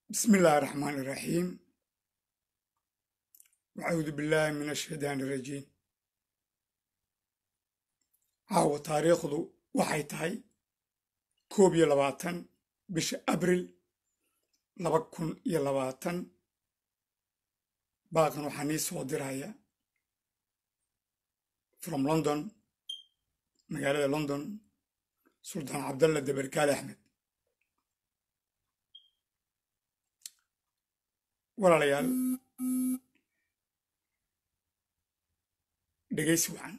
بسم الله الرحمن الرحيم وأعوذ بالله من الشيطان الرجيم caawa taariikhdu waxay tahay koob iyo labaatan bisha abril laba kun iyo labaatan baaqan waxaa nii soo diraya from london magaalada london sultaan cabdalla dabarkaale axmed walaalayaal dhegaysi wacan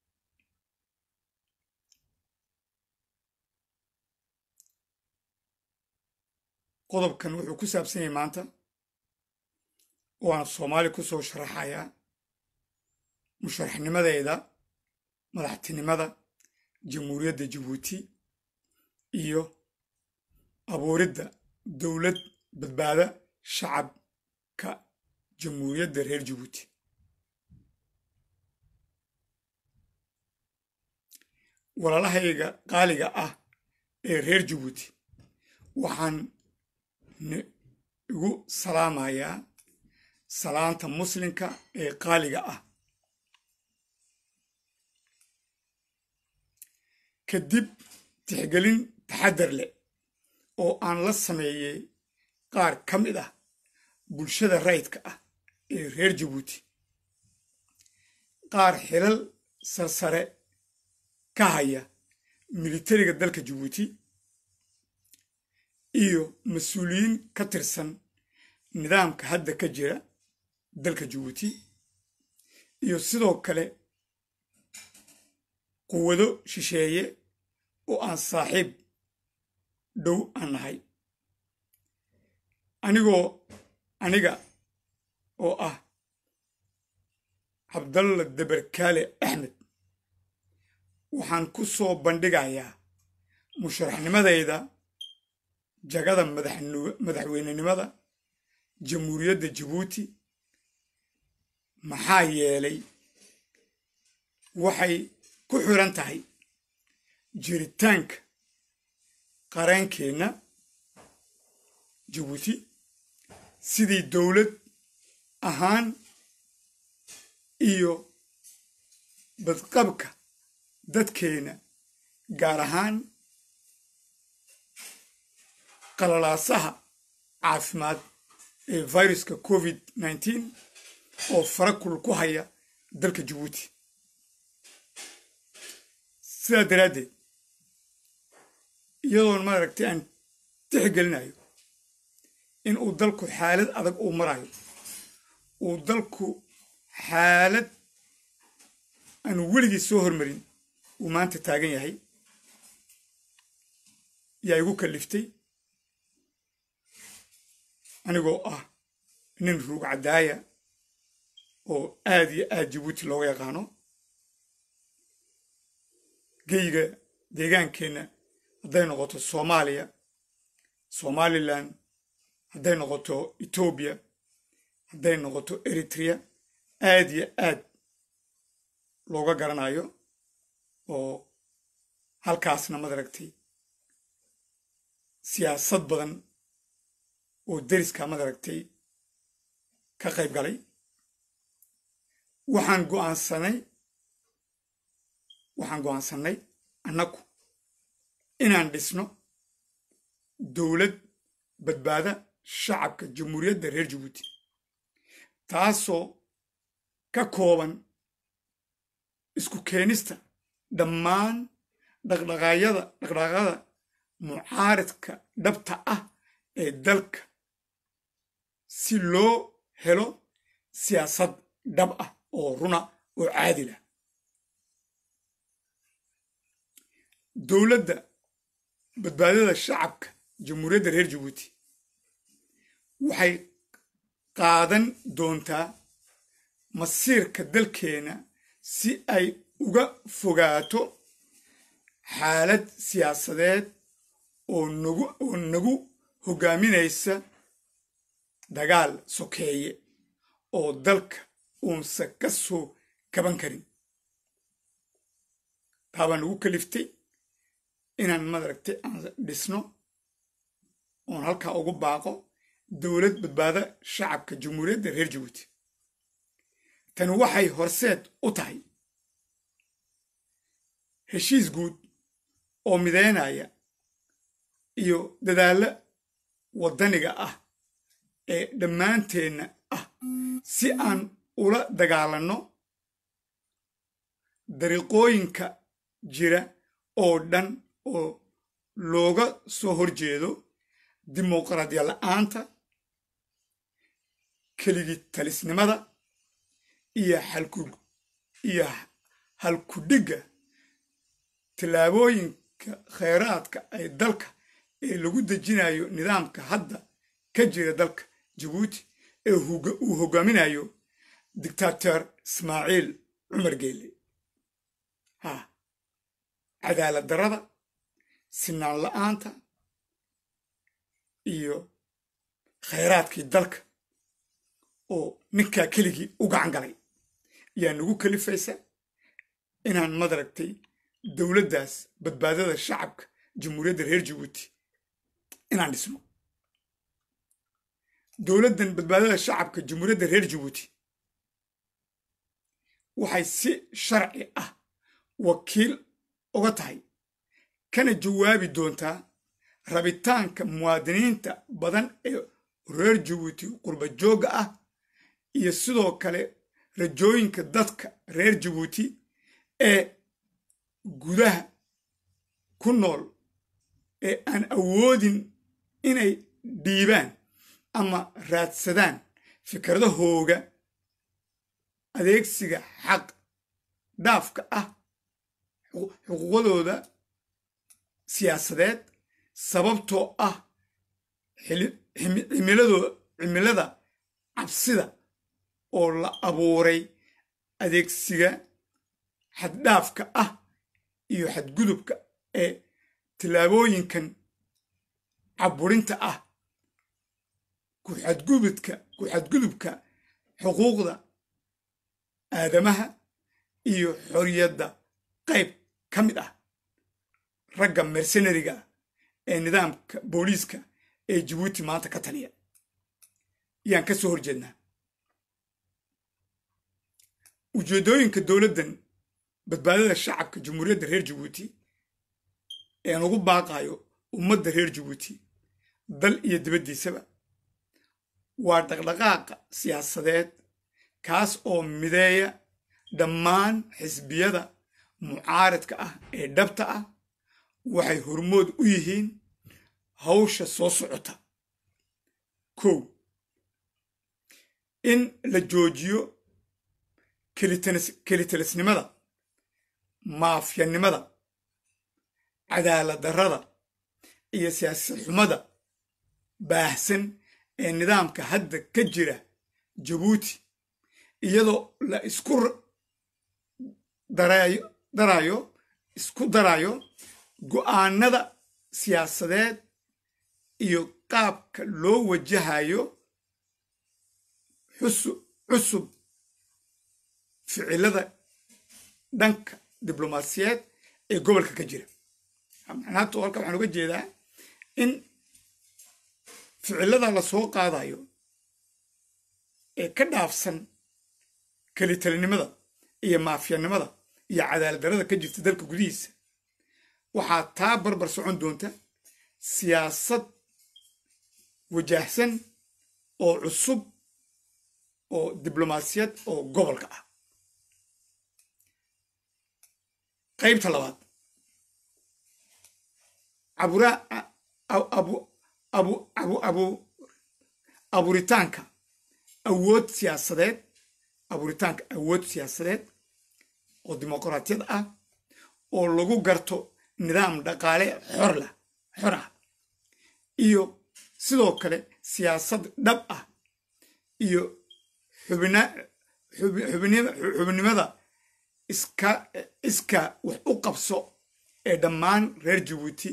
qodobkan wuxuu ku saabsan yahay maanta waana soomaali ku soo sharaxayaa musharaxnimadeeda madaxtinimada jamhuuriyadda jabuuti iyo abuuridda dowlad badbaada shacabka jamhuuriyadda reer jabuuti walaalahayga qaaliga ah ee reer jabuuti waxaan igu salaamayaa salaanta muslimka ee qaaliga ah kadib tixgelin taxadar leh oo aan la sameeyey qaar ka mid ah bulshada rayidka ah ee reer jabuuti qaar xilal sarsare ka haya militariga dalka jabuuti iyo mas-uuliyiin ka tirsan nidaamka hadda ka jira dalka jabuuti iyo sidoo kale quwado shisheeye oo aan saaxiib dhow aan nahay anigoo aniga oo ah cabdalla dabarkaale axmed waxaan ku soo bandhigayaa musharaxnimadayda jagada madaxweynenimada jamhuuriyadda jabuuti maxaa yeelay waxay ku xiran tahay jiritaanka qaraankeenna jabuuti sidii dowlad ahaan iyo badqabka dadkeenna gaar ahaan qalalaasaha caafimaad ee viruska covid nneteen oo farakul ku haya dalka jabuuti sidaa daraaddeed iyadoon maaragtay aan tixgelinayo in uu dalku xaalad adag uu marayo uu dalku xaalad aan weligii soo hormarin uu maanta taagan yahay yaa igu kalliftay anigoo ah nin ruug caddaaya oo aad iyo aad jabuuti looga yaqaano geyga deegaankeenna hadday noqoto soomaaliya somalilan hadday noqoto etoobiya hadday noqoto eritrea aad iyo aad looga garanayo oo halkaasna madaragtay siyaasad badan oo deriska madaragtay ka qayb galay waxaan go'aansanay waxaan go'aansannay annagu inaan dhisno dowlad badbaada shacabka jamhuuriyadda reer jabuuti taasoo ka kooban isku keenista dhammaan dhaqdhaqaayada dhaqdhaqaaqada mucaaridka dhabta ah ee dalka si loo helo siyaasad dhab ah oo runa oo caadil ah dowladda badbaadada shacabka jamhuuriyadda reer jabuuti waxay qaadan doontaa masiirka dalkeenna si ay uga fogaato xaalad siyaasadeed oo nagu oo nagu hoggaaminaysa dagaal sokeeye oo dalka uunsa ka soo kaban karin taabaa nagu kaliftay inaan madaragtay aan dhisno oon halkaa ugu baaqo dowlad badbaada shacabka jamhuuriyadda reer jabuuti tani waxay horseed u tahay heshiis guud oo mideynaya iyo dadaallo waddaniga ah ee dhammaanteenna ah si aan ula dagaalanno dariiqooyinka jira oo dhan oo looga soo horjeedo dimuqraadiya la'aanta keligi talisnimada iyo iyo halkudhigga tallaabooyinka khayraadka ay dalka ee lagu dejinayo nidaamka hadda ka jira dalka jabuuti ee uu hoggaaminayo dictator ismaaciil cumar geelle ha cadaalad darrada sinaan la'aanta iyo khayraadkii dalka oo ninkaa keligii u gacan galay ayaa nagu kalifaysa inaan madaragtay dowladdaas badbaadada shacabka jamhuuriyadda reer jabuuti inaan dhisno dowladdan badbaadada shacabka jamhuuriyadda reer jabuuti waxay si sharci ah wakiil uga tahay kana jawaabi doontaa rabitaanka muwaadiniinta badan ee reer jabuuti qurba joogga ah iyo sidoo kale rajooyinka dadka reer jabuuti ee gudaha ku nool ee aan awoodin inay dhiibaan ama raadsadaan fikradahooga adeegsiga xaq dhaafka ah xuquuqdooda siyaasadeed sababtoo ah cimilada cabsida oo la abuuray adeegsiga xaddhaafka ah iyo xadgudubka ee tallaabooyinkan caburinta ah kuxadgubudka ku xadgudubka xuquuqda aadamaha iyo xorriyadda qayb ka mid ah ragga mersenariga ee nidaamka booliiska ee jabuuti maanta ka taliya yaan ka soo horjeednaa ujeeddooyinka dowladdan badbaadada shacabka jamhuuriyadda reer jabuuti ean ugu baaqayo ummadda reer jabuuti dal iyo dibaddiisaba waa dhaqdhaqaaqa siyaasadeed kaas oo mideeya dhammaan xisbiyada mucaaradka ah ee dhabta ah waxay hormood u yihiin hawsha soo socota kow in la joojiyo kelitalisnimada maafyanimada cadaalad darrada iyo siyaasad xumada baahsan ee nidaamka hadda ka jira jabuuti iyadoo la isku darayo isku darayo go'aanada siyaasadeed iyo qaabka loo wajahayo cusub ficilada dhanka diblomaasiyeed ee gobolka ka jira macnahato halka waxaan uga jeedaa in ficilada la soo qaadayo ee ka dhaafsan kelitalinimada iyo maafyanimada iyo cadaalad darrada ka jirta dalka gudihiisa waxaa taa barbar socon doonta siyaasad wajahsan oo cusub oo diblomaasiyad oo gobolka ah qaybta labaad abuuritaanka awood siyaasadeed abuuritaanka awood siyaasadeed oo dimuqraatiyad ah oo lagu garto nidaam dhaqaale xorlah xor ah iyo sidoo kale siyaasad dhab ah iyo xubnimada iska wax u qabso ee dhammaan reer jabuuti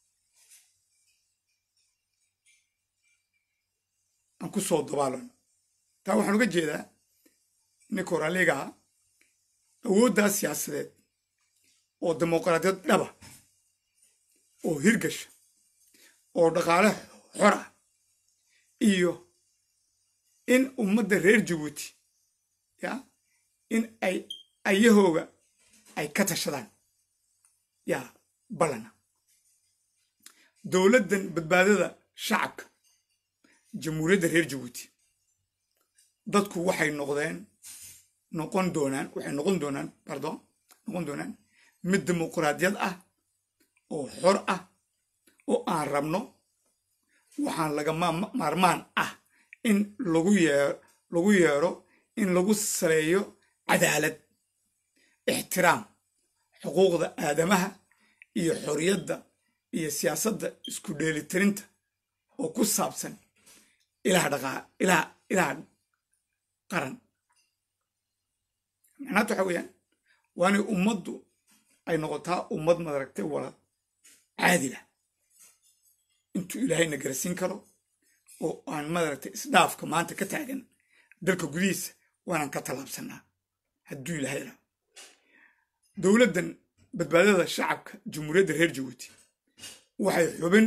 aan ku soo dabaalano taa waxaan uga jeedaa ninka horaligaha awooddaas siyaasadeed oo dimuqraadiyad dhaba oo hirgasha oo dhaqaale xor ah iyo in ummadda reer jabuuti ya in ay ayahooga ay ka tashadaan yaa ballana dowladdan badbaadada shacabka jamhuuriyadda reer jabuuti dadku waxay noqdeen noqon doonaan waxay noqon doonaan pardon noqon doonaan mid dimuquraadiyad ah oo xor ah oo aan rabno waxaan lagama maarmaan ah in lagu yee lagu yeero in lagu saleeyo cadaalad ixtiraam xuquuqda aadamaha iyo xorriyadda iyo siyaasadda isku dheelitirinta oo ku saabsan ilaha dhaqaa ilaha ilaha qaran macnaata waxa weeyaan waa inay ummaddu ay noqotaa ummad madaragtay wala caadila intuu ilaahayna garasiin karo oo aan madaragtay isdhaafka maanta ka taagan dalka gudihiisa waanaan ka tallaabsanaa hadduu ilaahay ra dowladdan badbaadada shacabka jamhuuriyadda reer jabuuti waxay xubin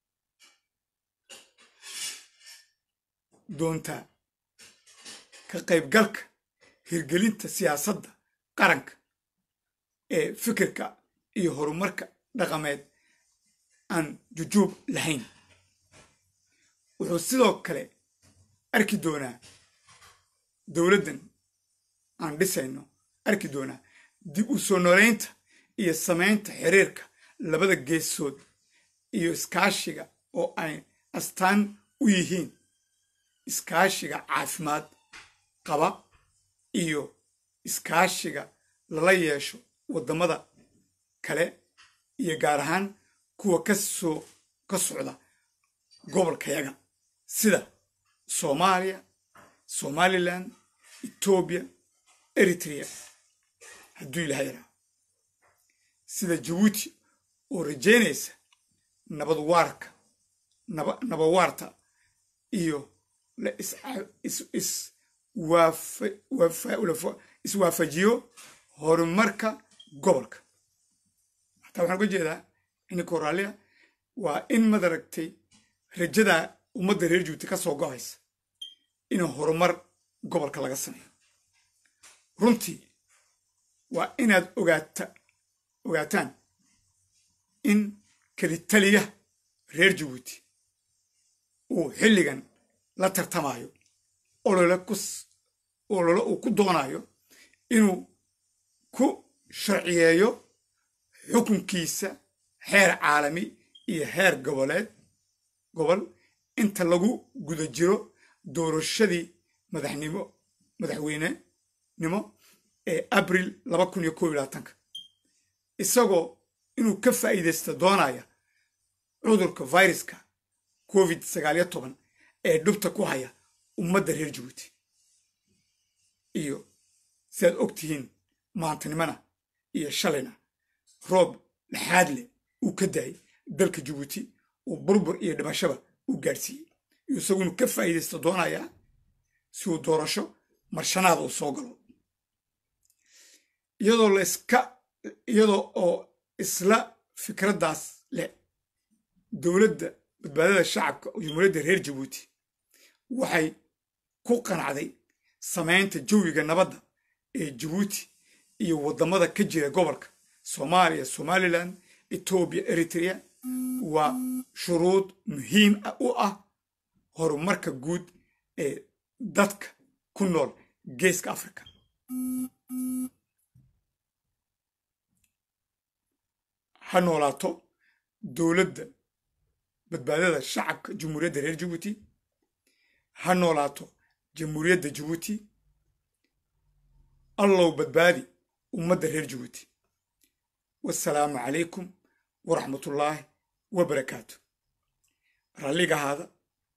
doontaa ka qaybgalka hirgelinta siyaasadda qaranka ee fikirka iyo horumarka dhaqameed aan jujuub lahayn wuxuu sidoo kale arki doonaa dowladdan aan dhisayno arki doonaa dib u soo noolaynta iyo samaynta xiriirka labada geesood iyo iskaashiga oo ay astaan u yihiin iskaashiga caafimaad qaba iyo iskaashiga lala yeesho waddamada kale iyo gaar ahaan kuwa ka soo ka socda gobolkayaga sida soomaaliya somalilan etoobiya eritrea hadduu ilahay yaraa sida jabuuti oo rajaynaysa nabad waarka nabawaarta iyo la iswaafajiyo horumarka gobolka hataa waxaan uga jeedaa ininka raallia waa in madaragtay rajada ummadda reer jabuuti ka soo gohaysa in horumar gobolka laga sameeyo runtii waa inaad ogaata ogaataan in kelitaliya reer jabuuti uu xilligan la tartamayo olole kus olole uu ku doonayo inuu ku sharciyeeyo xukunkiisa heer caalami iyo heer goboleed gobol inta lagu guda jiro doorashadii madaxnimo madaxweynenimo ee abril laba kun iyo kob iyo labaatanka isagoo inuu ka faa'iidaysta doonaya cudurka viruska covid sagaal iyo toban ee dhubta ku haya ummadda reer jabuuti iyo sidaad og tihiin maantanimona iyo shalayna roob dhaxaad leh uu ka daayay dalka jabuuti uu burbur iyo dhimashaba u gaadhsiiyey iyo isagu inuu ka faa'iidaysta doonayaa si uu doorasho marshanaada uu soo galo iyadoo la iska iyadoo oo isla fikraddaas leh dowladda badbaadada shacabka oo jamhuuriyadda reer jabuuti waxay ku qanacday samaynta jawiga nabadda ee jabuuti iyo waddamada ka jira gobolka soomaaliya somalilan etoobiya eritrea waa shuruud muhiim u ah horumarka guud ee dadka ku nool geeska africa ha noolaato dowladda badbaadada shacabka jamhuuriyadda reer jabuuti ha noolaato jamhuuriyadda jabuuti allow badbaadi ummadda reer jabuuti wasalaamu calaykum waraxmatullaahi wabarakaatu ralligahaada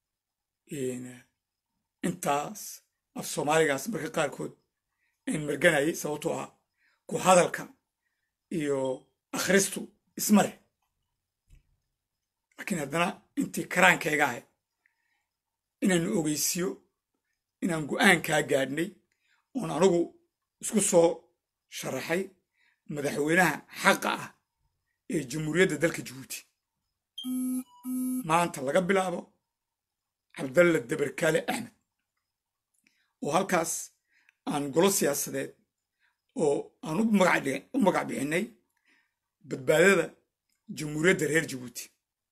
intaas af soomaaligaas marka qaarkood aan marganayay sababtoo ah ku hadalka iyo akhristu isma leh laakiin haddana intii karaankayga ahay inaanu ogeysiyo inaan go'aankaa gaadhnay oon anugu isku soo sharaxay madaxweynaha xaqa ah ee jamhuuriyadda dalka jabuuti maanta laga bilaabo cabdalla dabarkaale axmed oo halkaas aan golo siyaasadeed oo aan u magac bixinay badbaadada jamhuuriyadda reer jabuuti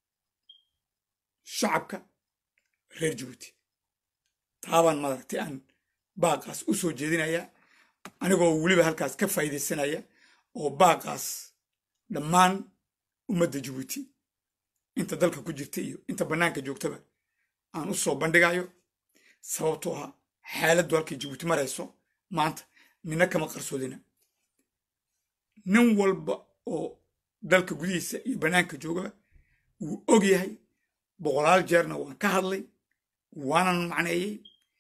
shacabka reer jabuuti taabaan madaragtay aan baaqaas u soo jeedinaya anigoo weliba halkaas ka faa'iidaysanaya oo baaqaas dhammaan ummadda jabuuti inta dalka ku jirta iyo inta bannaanka joogtaba aan u soo bandhigayo sababtoo ah xaaladdu halkay jabuuti marayso maanta nina kama qarsoodina nin walba oo dalka gudihiisa iyo bannaanka joogaba wuu og yahay boqolaal jeerna waan ka hadlay waanan macneeyey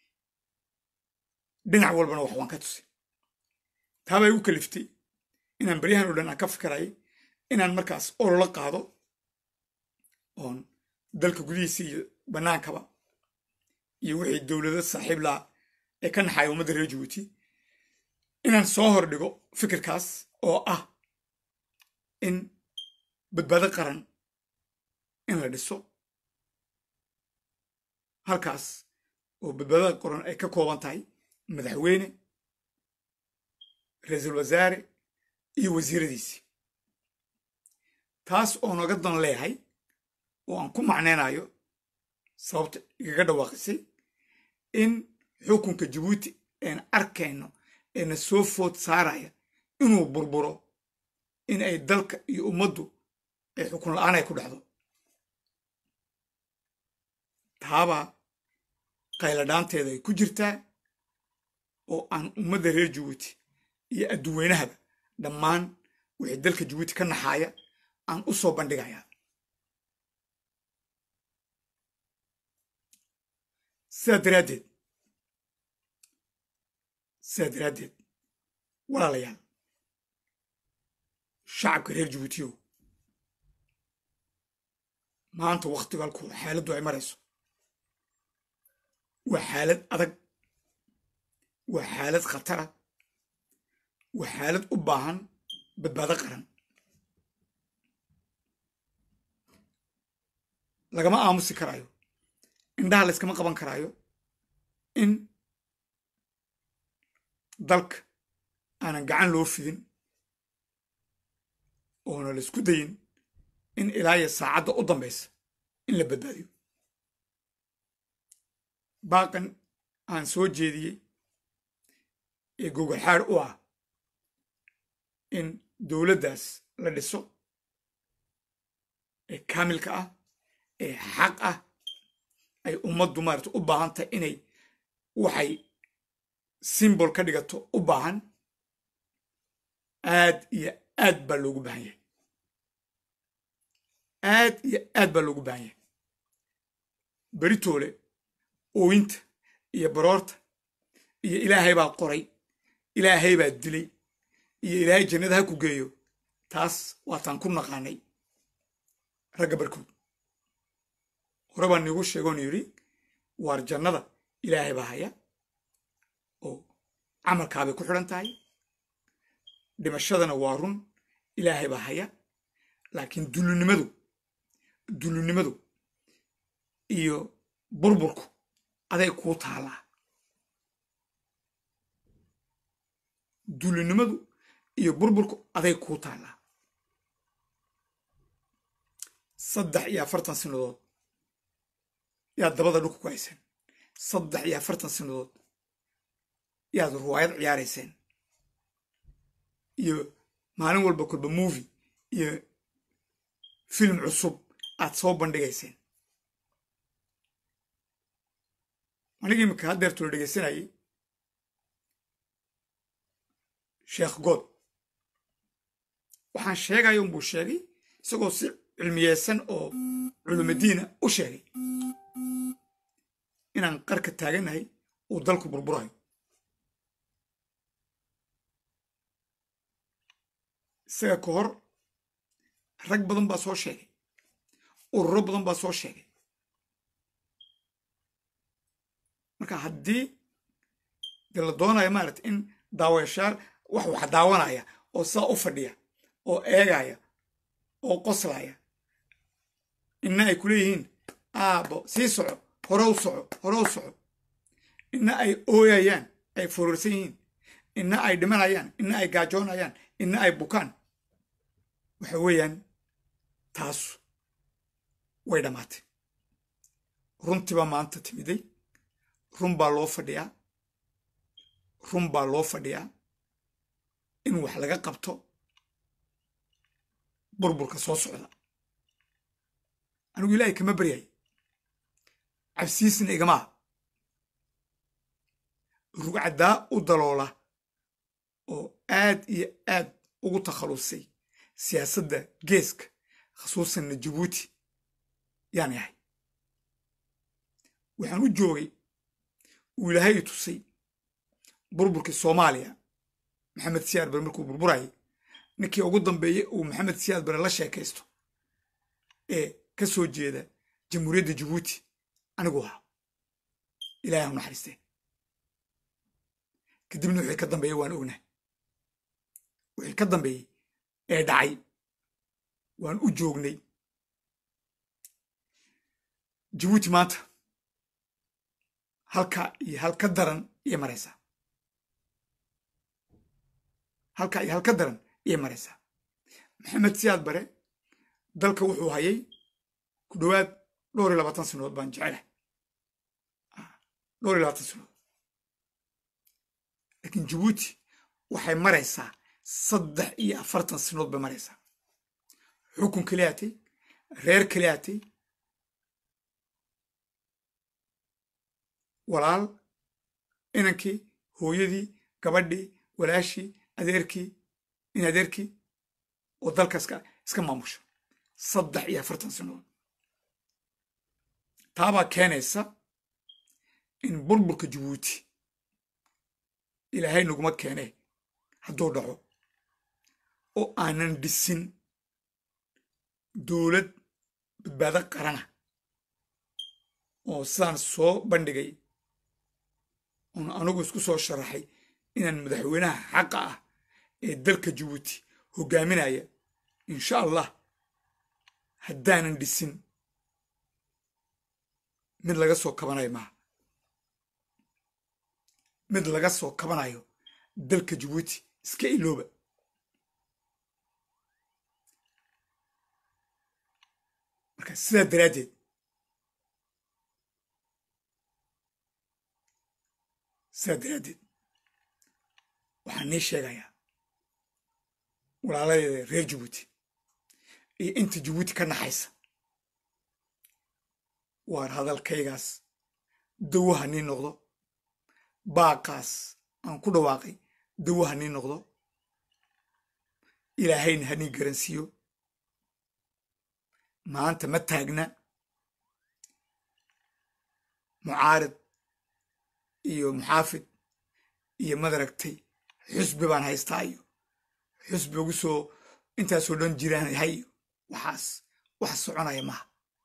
dhinac walbana wax waan ka tusay taabay igu kaliftay inaan baryahan o dhan aan ka fikirayay inaan markaas ololo qaado oon dalka gudihiisa iyo bannaankaba iyo wixii dowlado saaxiib laha ee ka naxaya ummadda reer jabuuti inaan soo hor dhigo fikirkaas oo ah in badbaado qaran in la dhiso halkaas oo badbaadada qaran ay ka kooban tahay madaxweyne ra-iisul wasaare iyo wasiiradiisii taas oo naga dan leeyahay oo aan ku macnaynayo sababta igaga dhawaaqisay in xukunka jabuuti een arkayno eena soo food saaraya inuu burburo in ay dalka iyo ummaddu ay xukun la-aan ay ku dhacdo taabaa qayladhaanteeda ay ku jirtaa oo aan ummadda reer jabuuti iyo adduweynahaba dhammaan wixii dalka jabuuti ka naxaaya aan u soo bandhigayaa sidaa daraaddeed sidaa daraaddeed walaalayaal shacabka reer jabuutiyow maanta wakhtigu halkuu xaaladdu ay marayso waa xaalad adag waa xaalad khatara waa xaalad u baahan badbaado qaran lagama aamusi karaayo indhaha layskama qaban karaayo in dalka aanan gacan loo fidin oona laysku dayin in ilaaya saacadda u dambaysa in la badbaadiyo baaqan aan soo jeediyey ee gogolxaad u ah in dowladdaas la dhiso ee kaamilka ah ee xaq ah ay ummaddu maarata u baahan tahay inay waxay simbol ka dhigato u baahan aad iyo aad baa loogu baahan yahay aad iyo aad baa loogu baahan yahay beritoole ooyinta iyo baroorta iyo ilaahay baa qoray ilaahay baa dilay iyo ilaahay jannada ha ku geeyo taas waataan ku naqaanay ragga barkood hore baan niigu sheegoon yidhi waar jannada ilaahay baa haya oo camalkaabay ku xidhan tahay dhimashadana waa run ilaahay baa haya laakiin dullinimadu dullinimadu iyo burburku aday kuu taallaa dullinimadu iyo burburku aday kuu taallaa saddex iyo afartan sanadood yaad dabada dhulka ku hayseen saddex iyo afartan sanadood yaad ruwaayad ciyaarayseen iyo maalin walba kolba movi iyo film cusub aad soo bandhigayseen aniga iminka haddeertu la dhegaysanayay sheekh good waxaan sheegaya unbuu sheegay isagoo si cilmiyeysan oo culumadiina u sheegay inaan qarka taagannahay uu dalku burburayo isaga ka hor rag badan baa soo sheegay ururo badan baa soo sheegay marka haddii dee la doonayo maarata in daawayashaal wax wax daawanaya oo sidaa u fadhiya oo eegaya oo qoslaya inna ay ku leeyihiin aabo sii soco hore u soco hore u soco inna ay ooyayaan ay furursan yihiin inna ay dhimanayaan inna ay gaajoonayaan inna ay bukaan waxa weeyaan taasu way dhammaatay runtiibaa maanta timiday run baa loo fadhiyaa run baa loo fadhiyaa in wax laga qabto burburka soo socda anigu ilaahay kama baryay cabsiisna igamaha rugcaddaa u daloola oo aad iyo aad ugu takhalusay siyaasadda geeska khasuusanna jabuuti yaan yahay waxaan u joogay uu ilaahay i tusay burburkii soomaaliya maxamed siyaad bare markuu burburayay ninkii ugu dambeeyey uu maxamed siyaad bare la sheekaysto ee ka soo jeeda jamhuuriyadda jabuuti anigu ahaa ilahay ha u naxariistee kadibna wixii ka dambeeyey waan ognahay wixii ka dambeeyey ee dhacay waan u joognay jabuuti maanta halka iyo halka daran iyay maraysaa halka iyo halka daran iyay maraysaa maxamed siyaad bare dalka wuxuu hayay ku dhowaad dhowr iyo labaatan sanood baan jecelahay dhowr iyo labaatan sanood laakiin jabuuti waxay maraysaa saddex iyo afartan sanood bay maraysaa xukun keliyaatay reer keliyaatay walaal inankii hooyadii gabadhii walaashii adeerkii in adeerkii oo dalka iska iska maamusha saddex iyo afartan sanood taabaa keenaysa in burburka jabuuti ilaahay naguma keenee hadduu dhaco oo aanan dhisin dowlad badbaado qarana oo sidaan soo bandhigay oon anigu isku soo sharaxay inaan madaxweynaha xaqa ah ee dalka jabuuti hoggaaminaya insha allah haddaanan dhisin mid laga soo kabanayo maaha mid laga soo kabanayo dalka jabuuti iska ilooba marka sidaa daraaddeed sidaa daraaddeed waxaan nii sheegayaa walaaladeeda reer jabuuti iyo inta jabuuti ka naxaysa waar hadalkaygaas dawaha nii noqdo baaqaas aan ku dhawaaqay dawaha nii noqdo ilaahayna ha nii garansiiyo maanta ma taagna mucaarid iyo muxaafid iyo madaragtay xusbi baan haystaa iyo xusbi ugu soo intaasoo dhan jiraan hayo waxaas wax soconaya maha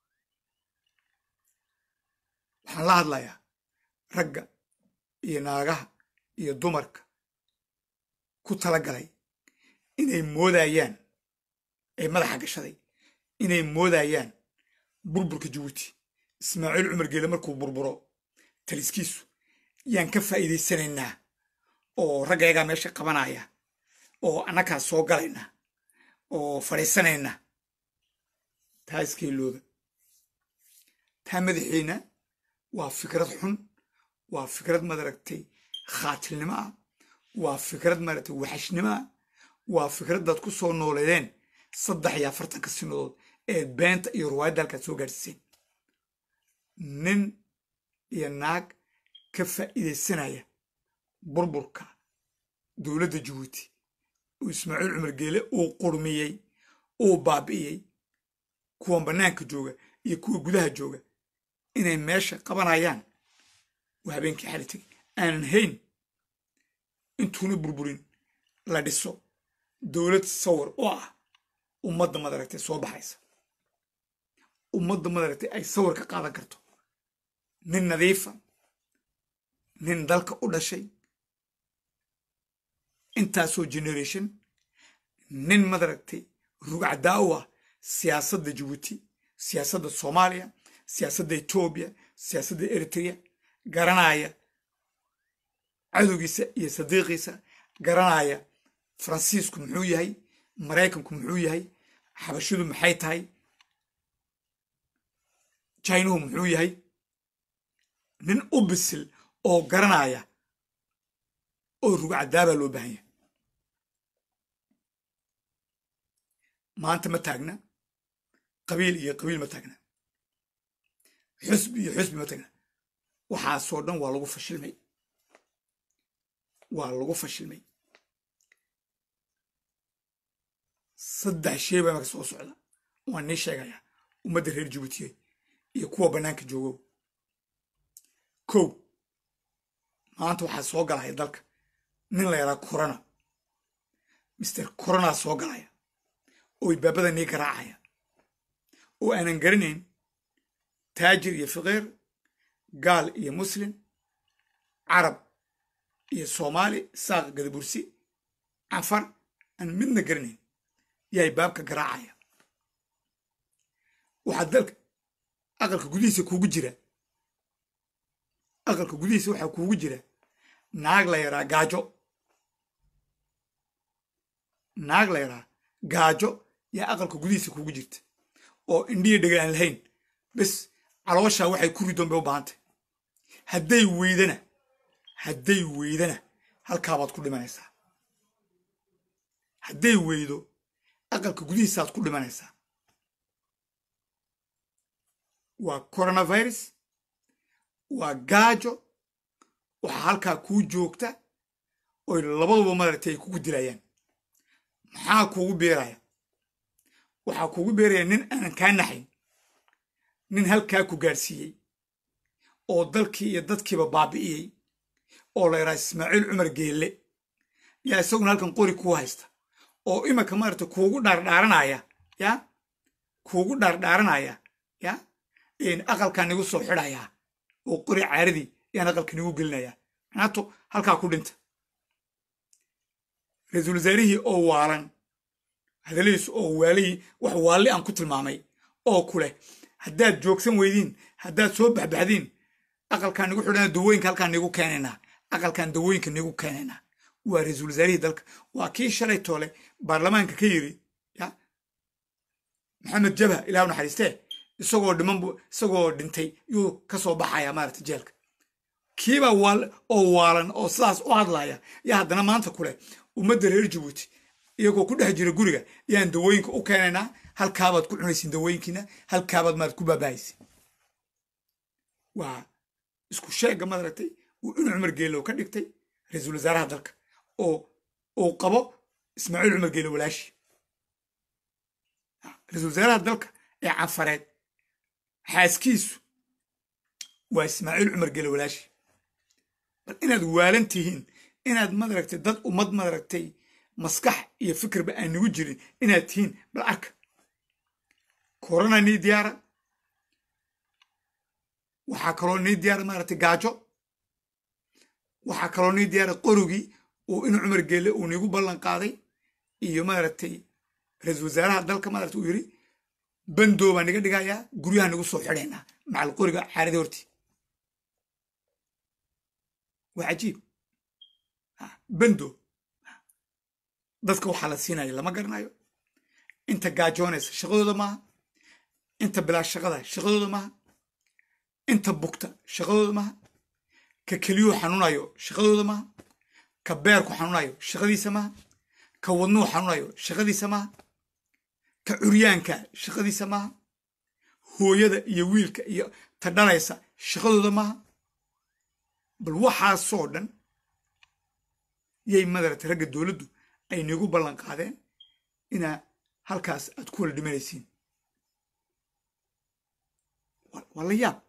waxaan la hadlayaa ragga iyo naagaha iyo dumarka ku tala galay inay moodayaan ay madaxa gashaday inay moodayaan burburka jabuuti ismaaciil cumar geele markuu burburo taliskiisu yaan ka faa'iidaysanaynaa oo raggayagaa meesha qabanaya oo annakaa soo galayna oo fadhiisanayna taa iskeelooda taa madaxiina waa fikrad xun waa fikrad madaragtay khaatilnimo ah waa fikrad maaragtay waxashnimo ah waa fikraddaad ku soo nooleedeen saddex iyo afartanka sinadood ee beenta iyo ruwaayadda halkaad soo gaadhsiiseen nin iyo naag ka faa'iidaysanaya burburka dowladda jabuuti oo ismaaciil cumar geele uu qurmiyey uu baabi'iyey kuwan bannaanka jooga iyo kuwa gudaha jooga inay meesha qabanayaan waa habeenkii xali tegay aanan hayn intuuna burburin la dhiso dowlad sawir oo ah ummadda madaragtay soo baxaysa ummadda madaragtay ay sawir ka qaadan karto nin nadiifa nin dalka u dhashay intaasoo generation nin madaragtay rugcadaawa siyaasadda jabuuti siyaasadda soomaaliya siyaasadda etoobiya siyaasadda eritrea garanaya cadowgiisa iyo sadiiqiisa garanaya faransiisku muxuu yahay maraykanku muxuu yahay xabashidu maxay tahay jainuhu muxuu yahay nin u bisil oo garanaya oo rugcadaabaa loo baahan yahay maanta ma taagna qabiil iyo qabiil ma taagna xusbi iyo xusbi ma taagna waxaasoo dhan waa lagu fashilmay waa lagu fashilmay saddex shey baa marka soo socda waan nii sheegayaa ummadda reer jabuutiye iyo kuwa bannaanka joogow kow maanta waxaa soo galaya dalka nin la yaraa corona mister corona soo galaya oo ibaabada nii garaacaya oo aanan garanayn taajir iyo fiqiir gaal iyo muslim carab iyo soomaali saaq gadabursi cafar aan midna garanayn yaay baabka garaacaya waxaa dalka aqalka gudihiisa kuugu jira aqalka gudihiisa waxaa kuugu jira naag la yaraa gaajo naag la yaraa gaajo yaa aqalka gudihiisa kuugu jirta oo indhiya dhega aan lahayn bes calooshaa waxay ku ridoon bay u baahantay hadday weydana hadday weydana halkaabaad ku dhimanaysaa hadday weydo aqalka gudihiisaaad ku dhimanaysaa waa coronavirus waa gaajo waxaa halkaa kuu joogta oy labaduba madaragtay ay kugu dilayaan maxaa kuugu beeraya waxaa kuugu beeraya nin aanan kaa naxayn nin halkaa ku gaadhsiiyey oo dalkii iyo dadkiiba baabi'iyey oo la yidhaha ismaaciil cumar geelle yaa isaguna halkan qori kuu haysta oo imanka maaragtay kuugu dhaardhaaranaya ya kuugu dhaardhaaranaya ya aqalkaa nigu soo xidhayaa oo qori caaradii yaan aqalka nigu gelinayaa manaato halkaa ku dhinta ra-iisul wasaarihii oo waalan hadaladiisu oo waalihii wax waalli aan ku tilmaamay oo ku leh haddaad joogsan weydiin haddaad soo baxbaxdiin aqalkaan nigu xidhana dawooyinka halkaan nigu keenaynaa aqalkaan dawooyinka nigu keenaynaa waa ra-iisul wasaarihii dalka waa kii shalay toole baarlamaanka ka yiri ya maxamed jabha ilah naxariistee isagoo dhiman isagoo dhintay yuu ka soo baxaya maaragta jeelka kiibaa waal oo waalan oo sidaas u hadlaya yaa haddana maanta kuleh ummadda reer jabuuti iyagoo ku dhex jira guriga yaan dawooyinka u keenaynaa halkaabaad ku cunaysiin dawooyinkiina halkaabaad maarad ku baabahaysin waa isku sheegga maaragtay uu inu cumar geelow ka dhigtay ra-iisul wasaaraha dalka oo uu qabo ismaaciil cumar geelow walaashi ra-iisul wasaaraha dalka ee canfareed xaaskiisu waa ismaaciil cumar gele walaashi bal inaad waalan tihiin inaad madaragtay dad ummad madaragtay maskax iyo fikirba aan nigu jirin inaad tihiin bal arka korona nii diyaara waxaa kaloo nii diyaara maaragtay gaajo waxaa kaloo nii diyaara qorogii uu inu cumar geelle uu niigu ballan qaaday iyo maaragtay ra-iisul wasaaraha dalka maaragtay uu yidhi bandoo baa niga dhigayaa guryaha nigu soo xidhaynaa macal qoriga xaaradii hortii waa cajiib bando dadka waxaa la siinaya lama garanayo inta gaajoonaysa shaqadooda maaha inta bilaa shaqada shaqadooda maaha inta bugta shaqadooda maaha ka keliyuu xanuunayo shaqadooda maaha ka beerku xanuunayo shaqadiisa maaha ka wadnuhu xanuunayo shaqadiisa maaha ka curyaanka shaqadiisa maaha hooyada iyo wiilka iyo ta dhalaysa shaqadooda maaha bal waxaasoo dhan yay madarata ragga dowladdu ay niigu ballan qaadeen inaa halkaas aad ku wala dhimanaysiin waa la yaab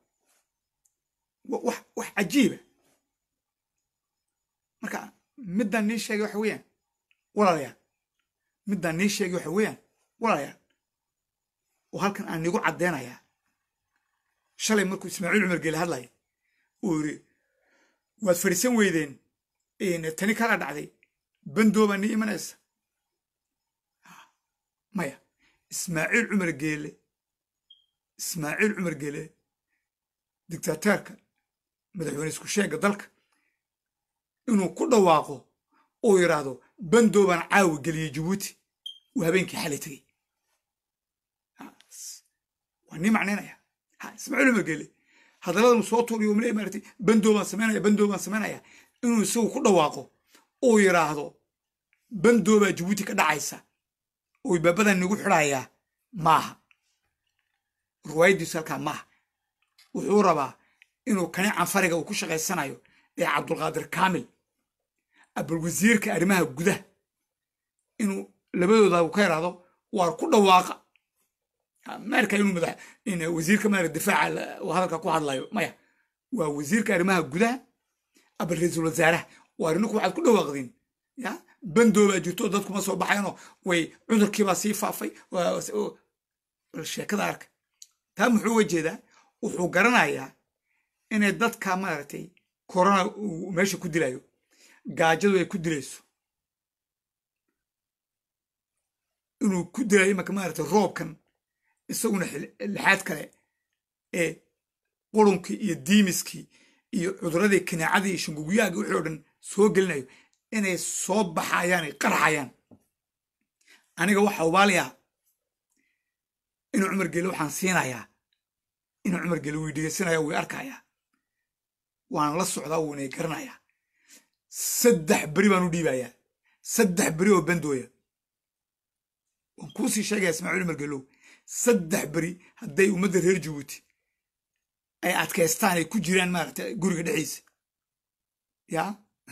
wax cajiiba marka middaan nii sheegay waxa weeyaan walaalayaal middaan nii sheegay waxa weeyaan walaalayaal oo halkan aan niigu caddeynayaa shalay markuu ismaaciil cumar geele hadlaya uu yidhi waad fadhiisan weydeen tani kala dhacday bandoo baa nii imanaysa maya ismaaciil cumar geele ismaaciil cumar geele dictateerka madaxweyne isku sheegga dalka inuu ku dhawaaqo oo yidhaahdo bandoobaan caawi geliyey jabuuti uu habeenkii xalay tegey waa nii macnaynaya ismaaciil umar geele hadalladan soo tuuriyo male maaratay bandoobaan samaynaya bandoobaan samaynaya inuu isagu ku dhawaaqo oo yidhaahdo bandoobaa jabuuti ka dhacaysa oo baabadan nagu xidhayaa maaha ruwaayaddiisu halkaa maaha wuxuu rabaa inuu kani canfariga uu ku shaqaysanayo ee cabdulqaadir kaamil abal wasiirka arrimaha gudaha inuu labadooda ka yidhaahdo waar ku dhawaaqa maarka inuu madax wasiirka maara difaaca hadalka ku hadlayo maya waa wasiirka arrimaha gudaha abal ra-iisul wasaaraha waar ninku waxaad ku dhawaaqdeen ya bandoobaa jirto dadkuma soo baxayanoo way cudurkiibaa sii faafay sheekada arka taa muxuu uga jeedaa wuxuu garanayaa inay dadka maaragtay korona uu meesha ku dilayo gaajadu ay ku dilayso inuu ku dilayo imanka maaragtay roobkan isaguna lixaad kale ee qurunkii iyo diimiskii iyo cuduradii kinaacadii iyo shanguguyaagii wixii oo dhan soo gelinayo inay soo baxayaan ay qarxayaan aniga waxa ubaaliyaa inuu cumar gele waxaan siinayaa inuu cumar gele wii dhegeysanaya wii arkayaa waan la socdaa wuunay garanayaa saddex beri baan u dhiibayaa saddex beri oo bandooya waan kuusii sheegaya ismaaciil cumar gelow saddex beri hadday ummadda reer jabuuti ay adkaystaan ay ku jiraan maaragta guriga dhexdiisa yaa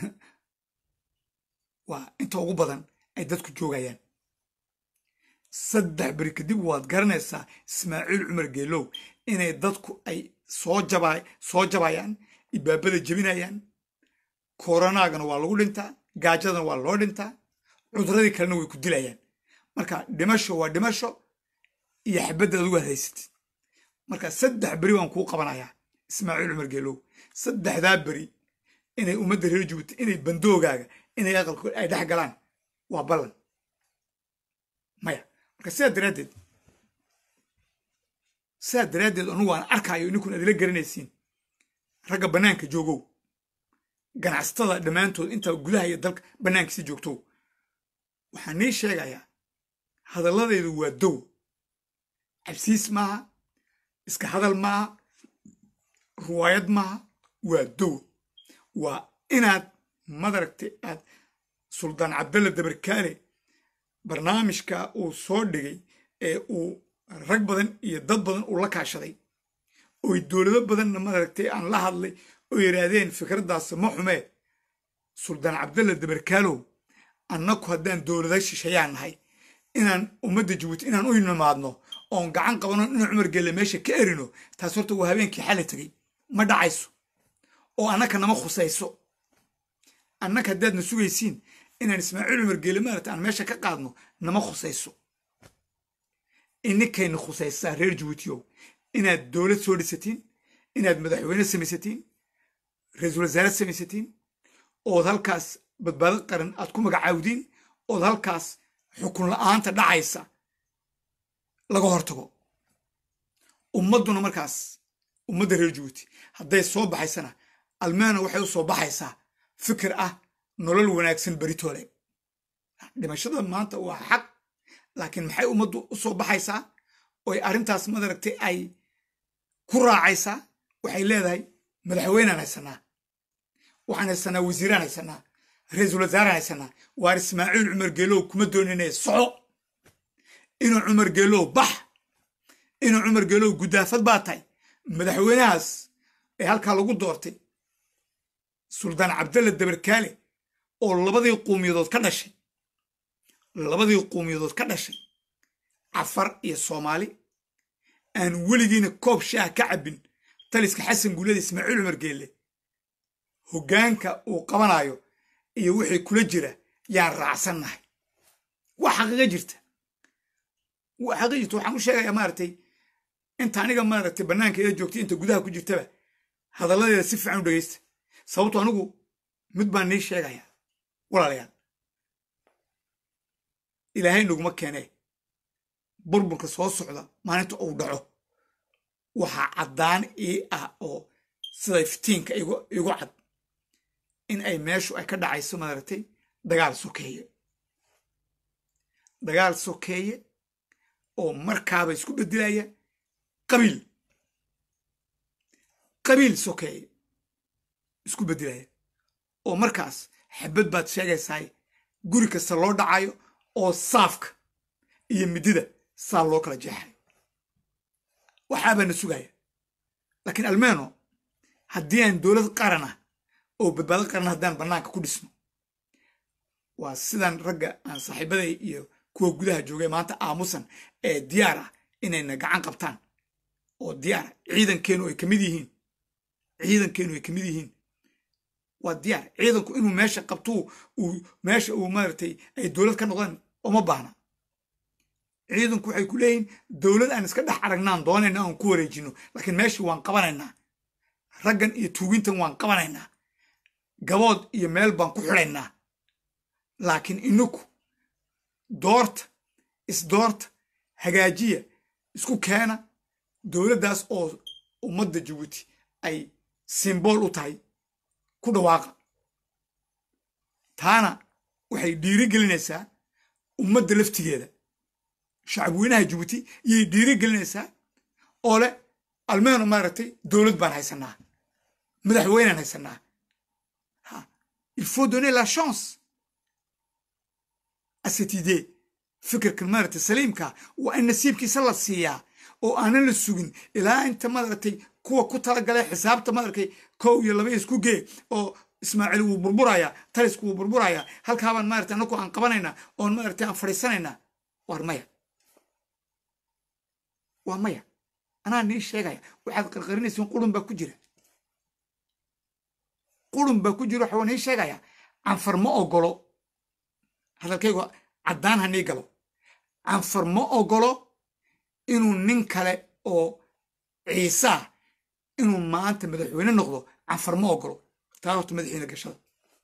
waa inta ugu badan ay dadku joogayaan saddex beri kadib waad garanaysaa ismaaciil cumar geelow inay dadku ay soo jaba soo jabayaan ibaabada jebinayaan koronaagana waa lagu dhintaa gaajadana waa loo dhintaa cuduradii kalena way ku dilayaan marka dhimasho waa dhimasho iyo xabadda adigu aad haysatid marka saddex beri waan kuu qabanayaa ismaaciil cumar geelow saddexdaa beri inay ummadda reer jabuuti inay bandoogaaga inay aqalkood ay dhex galaan waa ballan maya marka sidaa daraaddeed sidaa daraaddeed anugu aan arkaayo ininkun aad ila garanaysiin ragga bannaanka joogow ganacsatada dhammaantood intaa gudaha iyo dalka bannaankiisi joogtow waxaan nii sheegayaa hadalladaydu waa dow cabsiis maaha iska hadal maaha ruwaayad maaha waa dow waa inaad madaragtay aad suldaan cabdalla dabarkaale barnaamijka uu soo dhigay ee uu rag badan iyo dad badan uu la kaashaday oy dowlado badanna madaragtay aan la hadlay oo yidhaahdeen fikraddaas ma xumee suldaan cabdalla dabarkaalow annaku haddaan dowlada shisheeyaan nahay inaan ummadda jabuuti inaan u nimaadno oon gacan qabano inaan cumar gelle meesha ka erino taas horta waa habeenkii xali tegay ma dhacayso oo annaka nama khusayso annaka haddaadna sugaysiin inaan ismaaciil cumar gelle maarata aan meesha ka qaadno nama khusayso ininkayna khusaysaa reer jabuutiyow inaad dowlad soo dhisatiin inaad madaxweyne samaysatiin ra-iisul wasaare samaysatiin ood halkaas badbaado qaran aad ku magacaawdiin ood halkaas xukun la'aanta dhacaysa laga hortago ummadduna markaas ummadda reer jabuuti hadday soo baxaysana almeena waxay u soo baxaysaa fikir ah nolol wanaagsan beritoole dhimashada maanta waa xaq laakiin maxay ummaddu u soo baxaysaa oy arrintaas madaragtay ay ku raacaysaa waxay leedahay madaxweynaan haysanaa waxaan haysanaa wasiiraan haysanaa ra-iisul wasaaraan haysanaa waar ismaaciil cumar geelow kuma dooninaya soco inuu cumar geelow bax inuu cumar geelow guddaafad baa tahay madaxweynahaas ee halkaa lagu doortay suldaan cabdalla dabarkaale oo labadii quumiyadood ka dhashay labadii quumiyadood ka dhashay cafar iyo soomaali aan weligiina koob shaah ka cabbin taliska xasan guulada ismaaciil cumar geelle hoggaanka uu qabanayo iyo wixii kula jira yaan raacsannahay waa xaqiiqa jirta waa xaqiiqa jirta waxaan u sheegayaa maaragtay inta aniga maaragtay bannaankeeda joogtay inta gudaha ku jirtaba hadalladeeda si fiican u dhegaysta sababto anigu mid baan nii sheegayaa walaalayaal ilaahay naguma keenee burburka soo socda maalinta uu dhaco waxaa caddaan ii ah oo sida iftiinka igu cad in ay meeshu ay ka dhacayso maaragtay dagaal sokeeye dagaal sokeeye oo markaaba isku beddelaya qabiil qabiil sokeeye isku beddelaya oo markaas xabad baad sheegaysaay guri kasta loo dhacayo oo saafka iyo midida saa loo kala jeexay waxaabaana sugaya laakiin almeno haddii aan dowlad qaran ah oo badbaado qaran haddaan bannaanka ku dhisno waa sidan ragga aan saaxiibaday iyo kuwa gudaha joogay maanta aamusan ee diyaar ah inayna gacan qabtaan oo diyaar ciidankeenu ay ka mid yihiin ciidankeenu ay ka mid yihiin waa diyaar ciidanku inuu meesha qabtuu uu meesha uu maaragtay ay dowlad ka noqdaan uma baahna ciidanku waxay ku leeyihiin dowlad aan iska dhex aragnaan doonayna aan ku wareejino laakiin meeshii waan qabanaynaa raggan iyo tuugintan waan qabanaynaa gabood iyo meel baan ku xidhaynaa laakiin inaku doorta isdoorta hagaajiya isku keena dowladdaas oo ummadda jabuuti ay simbool u tahay ku dhawaaqa taana waxay dhiiri gelinaysaa ummadda laftigeeda shacabweynaha jabuuti yay dhiiri gelinaysaa oo leh almeeno maaragtay dowlad baan haysanaa madaxweynaan haysanaa il faut donner la chance à cette idée fikirkan maaragtay saliimka waa in nasiibkiisa la siiyaa oo aanan la sugin ilaa inta maaragtay kuwa ku talagalay xisaabta maaragtay kow iyo laba isku gee oo ismaaciil wuu burburayaa talisku wuu burburayaa halkaabaan maaragtay anaku aan qabanaynaa oon maaragtay aan fadhiisanaynaa waar maya waa maya anaa nii sheegaya waxaad qarqarinaysiin qurun baa ku jira qurun baa ku jira waxaa nii sheegaya canfar ma ogolo hadalkaygu caddaan ha nii galo canfar ma ogolo inuu nin kale oo ciisaa inuu maanta madaxweyne noqdo canfar ma ogolo taa horta madaxiina gashada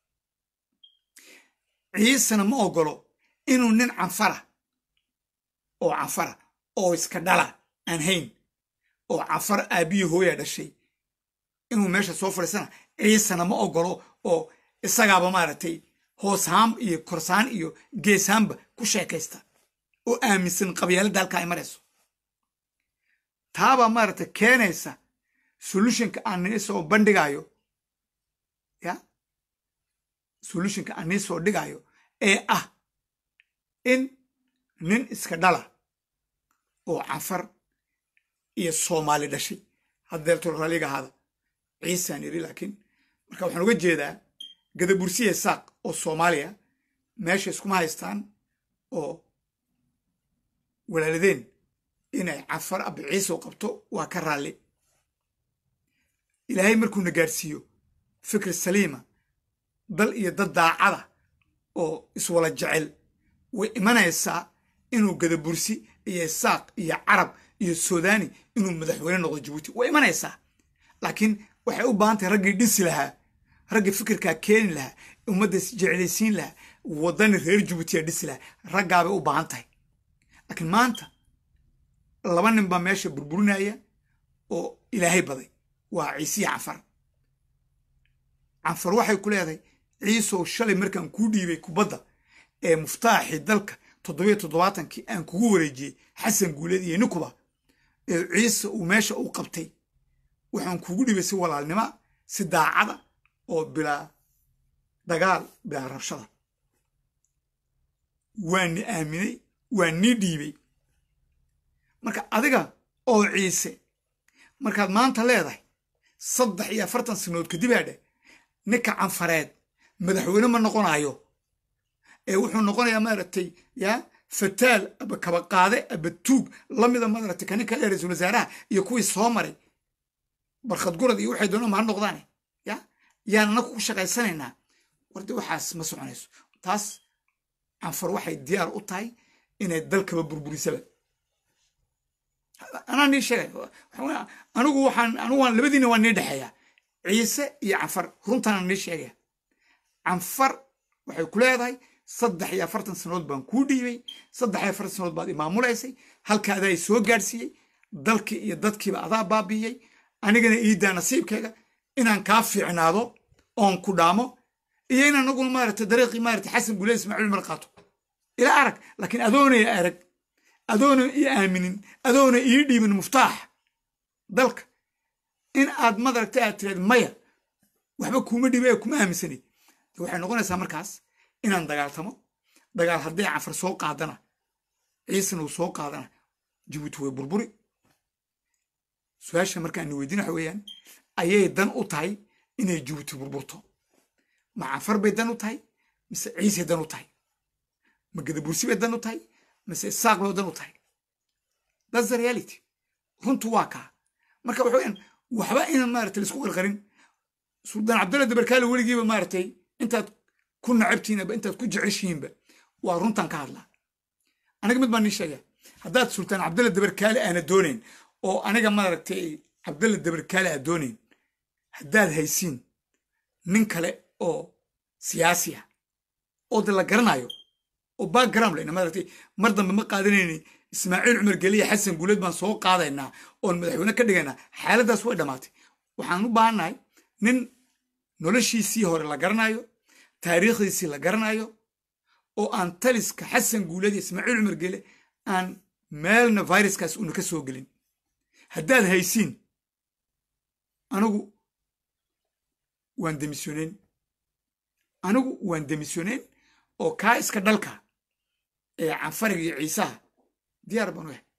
ciisena ma ogolo inuu nin canfara oo canfara oo iska dhala aan hayn oo canfar aabbiyi hooyaa dhashay inuu meesha soo fadhiisana ciisena ma ogolo oo isagaaba maaragtay hooshaan iyo korsaan iyo geeshaanba ku sheekaysta oo aaminsan qabyaaladda halka ay marayso taabaa maaragtay keenaysa solutionka aan nii soo bandhigayo ya solutionka aan nii soo dhigayo ee ah in nin iska dhala oo canfar iyo soomaali dhashay haddeerto raalliga ahaada ciisaan yidhi laakiin marka waxaan uga jeedaa gadabursiya saaq oo soomaaliya meesha iskuma haystaan oo walaaladeen inay canfar abbi ciise u qabto waa ka raalli ilaahay markuuna gaadhsiiyo fikir saliima dal iyo dad daacada oo iswala jecel way imanaysaa inuu gadabursi iyo isaaq iyo carab iyo suudani inuu madaxweyne noqdo jabuuti way imanaysaa laakiin waxay u baahan tahay raggii dhisi lahaa raggii fikirkaa keeni lahaa ummadda jeclaysiin lahaa waddani reer jabuutiyaa dhisi lahaa raggaabay u baahan tahay laakiin maanta laba nin baa meesha burburinaya oo ilaahay baday waa ciisiya canfar canfar waxay ku leedahay ciisow shalay markaan kuu dhiibay kubadda ee muftaaxii dalka toddobiyo toddobaatankii aan kugu wareejiyey xasan guuleed iyo nikuba ee ciise uu meesha u qabtay waxaan kugu dhibay si walaalnima si daacada oo bilaa dagaal bilaa rabshada waa ni aaminay waa nii dhiibay marka adiga oo ciise markaad maanta leedahay saddex iyo afartan sanadood kadib aa dheh ninka canfareed madaxweyne ma noqonayo ee wuxuu noqonayaa maaragtay yaa fataal aba kabaqaade aba tuug lamida maaragtay kaninka ee ra-iisul wasaaraha iyo kuwii soo maray barkhad gurad iyo waxay doonaan ma ha noqdaane ya yaan anagu ku shaqaysanaynaa warde waxaas ma soconayso taas canfar waxay diyaar u tahay inay dalkaba burburisaba anaa nii sheegay anigu waxaan anigu waan labadiina waan nii dhexeeyaa ciise iyo canfar runtaana nii sheegaya canfar waxay ku leedahay saddex iyo afartan sanadood baan kuu dhiibay saddex iyo afartan sanadood baad imaamulaysay halka adaa soo gaadhsiiyey dalkii iyo dadkiiba adaa baabiiyey anigana iidaa nasiibkayga inaan kaa fiicnaado oon ku dhaamo iyo in anaguna maaragtay dariiqii maaragtay xasan gule ismaaciil mar qaato ila arag laakiin adoona i arag adoona i aaminin adoona ii dhiibin muftaax dalka in aad madaragtay aad tiraad maya waxba kuuma dhiba ee kuma aaminsanay waxay noqonaysaa markaas inaan dagaaltamo dagaal hadday cafar soo qaadana ciisana uu soo qaadana jabuuti way burburi su-aasha markaan weydiin waxa weeyaan ayay dan u tahay inay jabuuti burburto ma cafar bay dan u tahay mise ciisay dan u tahay ma gadabursi bay dan u tahay mise saaq bay dan u tahay thats the reality runtu waa kaa marka waxa weyaan waxba inaan maaragtay laisku qarqarin suldaan cabdulla dabarkaale weligiiba maaragtay intaad ku nacabtiinaba intaad ku jeceshihiinba waa runtan ka hadlaa aniga mid baan nii sheegaya haddaad sultaan cabdulla dabarkaale aana doonayn oo aniga maaragtay cabdulla dabarkaale aad doonayn haddaad haysiin nin kale oo siyaasi ah oo de la garanayo oo background lena maaragtay mar dambe ma qaadanayni ismaaciil cumar geliya xasan guuleed baan soo qaadaynaa oon madaxweyne ka dhigaynaa xaaladdaas way dhammaatay waxaan u baahannahay nin noloshiisii hore la garanayo taariikhdiisii la garanayo oo aan taliska xasan guuleed iyo ismaaciil cumar gele aan meelna viruskaas una ka soo gelin haddaad haysiin anigu waan demisyoneyn anigu waan demisyoneyn oo kaa iska dhalka ee canfariga iyo ciisaha diyaar baan u yahay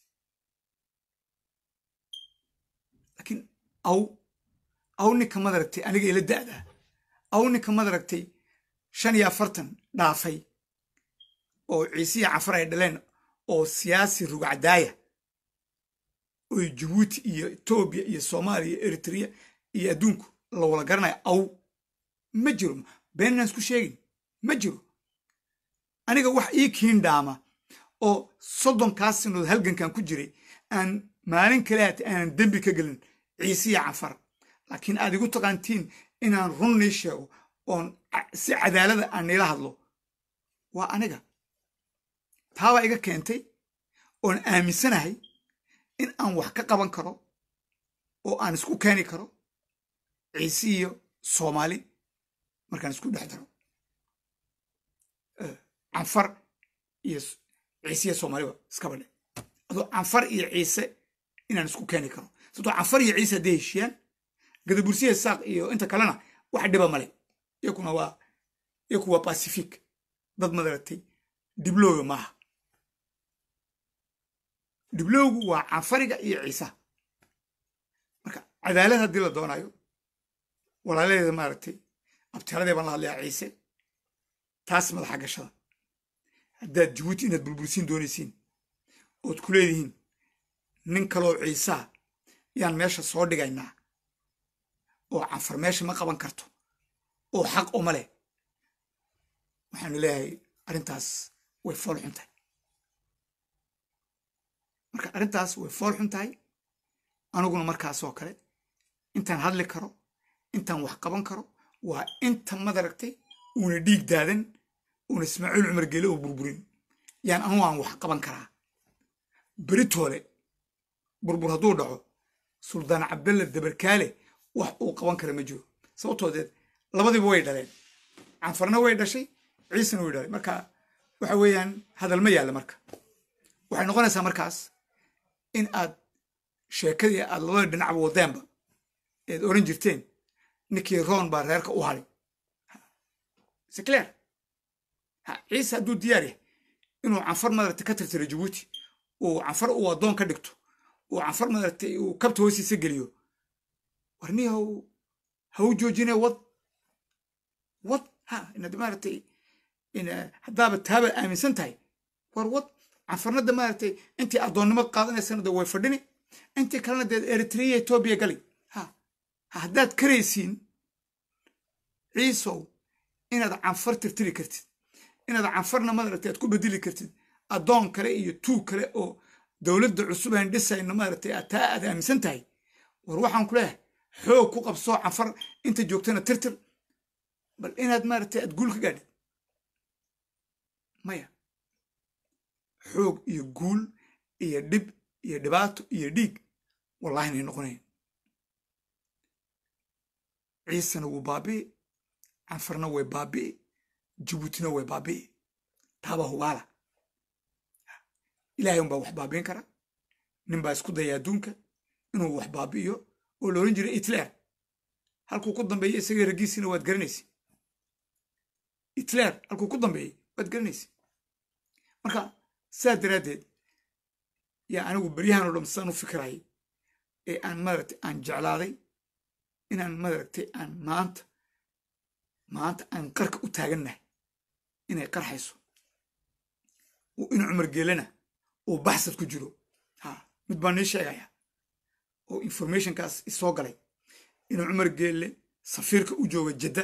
laakiin aw aw ninka madaragtay aniga ila da'daa aw ninka madaragtay shan iyo afartan dhaafay oo ciisiya canfar ay dhaleen oo siyaasi rugcadaaya oo jabuuti iyo etoobiya iyo soomaaliya iyo eritrea iyo adduunku la wada garanayo aw ma jiro beenaan isku sheegin ma jiro aniga wax ii kiin dhaama oo soddonkaas sanadood halgankan ku jiray aan maalin kale haata aanan dembi ka gelin ciisiya canfar laakiin aad igu taqaantiin inaan run nii sheego oon si cadaalada aan niila hadlo waa aniga taabaa iga keentay oon aaminsanahay in aan wax ka qaban karo oo aan isku keeni karo ciise iyo soomaali markaan isku dhex daro canfar iyo ciise iyo soomaaliba iskaba dhe adoo canfar iyo ciise inaan isku keeni karo sababtoo canfar iyo ciise hadday heshiiyaan gadabursiya saaq iyo inta kalena wax dhiba male iyakuna waa iyaku waa pacific dad madaragtay dhiblooga maaha dhiblowgu waa canfariga iyo ciisaha marka cadaalad haddii la doonayo walaaladeeda maaragtay abtiradee baan la hadlayaa ciise taas madaxa gashada haddaad jabuuti inaad burbursiin doonaysiin ood ku leedihiin nin kaloo ciisaha yaan meesha soo dhigaynaa oo canfar meesha ma qaban karto oo xaq uma leh waxaanu leeyahay arrintaas way fool xun tahay marka arrintaas way fool xun tahay aniguna markaasoo kale intaan hadli karo intaan wax qaban karo waa inta madaragtay uuna dhiig daadan uuna ismaaciil cumar gele oo burburin yaan anugu aan wax qaban karaa beritoole burbur hadduu dhaco suldaan cabdalla dabarkaale wax uu qaban kara ma jiro sababtoodeed labadiiba way dhaleen canfarna way dhashay ciisena way dhalay marka waxa weeyaan hadal ma yaalla marka waxay noqonaysaa markaas in aad sheekadii aad labada dhinacba wadeenba eed oran jirteen ninkii roon baa reerka u haday seclear ha ciise hadduu diyaar yahay inuu canfar madaragtay ka tirtiro jabuuti uu canfar uu addoon ka dhigto uu canfar madaragtay uu kabta hoostiisa geliyo warnihi haw ha u joojine wad wad ha inaad maaragtay haddaaba taaba aaminsan tahay war wad canfarnada maaragtay intii addoonnimo qaadanaysana de way fadhini intii kalena dee eritrea etoobiya gali ha haddaad karaysiin ciisow inaad canfar tirtiri kartid inaad canfarna maaragtay aad ku bedeli kartid addoon kale iyo tuug kale oo dowladda cusub aan dhisayno maaragtay taa aad aaminsan tahay war waxaan ku leeyahay xoog ku qabsoo canfar inta joogtana tirtir bal inaad maaragtay aad guul ka gaadhid maya xoog iyo guul iyo dhib iyo dhibaato iyo dhiig wallahi inay noqonayn ciisena wuu baabi'i canfarna way baabi'i jabuutina way baabi'i taabaa hubaala ilaahay unbaa wax baabi'in kara nin baa isku daya adduunka inuu wax baabi'iyo oo la odhan jiray hitler halkuu ku dambeeyey isagii raggiisiina waad garanaysa hitler halkuu ku dambeeyey waad garanaysa marka sidaas daraaddeed yaa anigu beryahan oo dham sidaan u fikirayay ee aan maaragtay aan jeclaaday inaan maaragtay aan maanta maanta aan qarka u taagannahay inay qarxayso in cumar geelana uu baxsad ku jiro ha mid baan nii sheegaya oo informationkaas isoo galay inuu cumar geelle safiirka u jooga jadda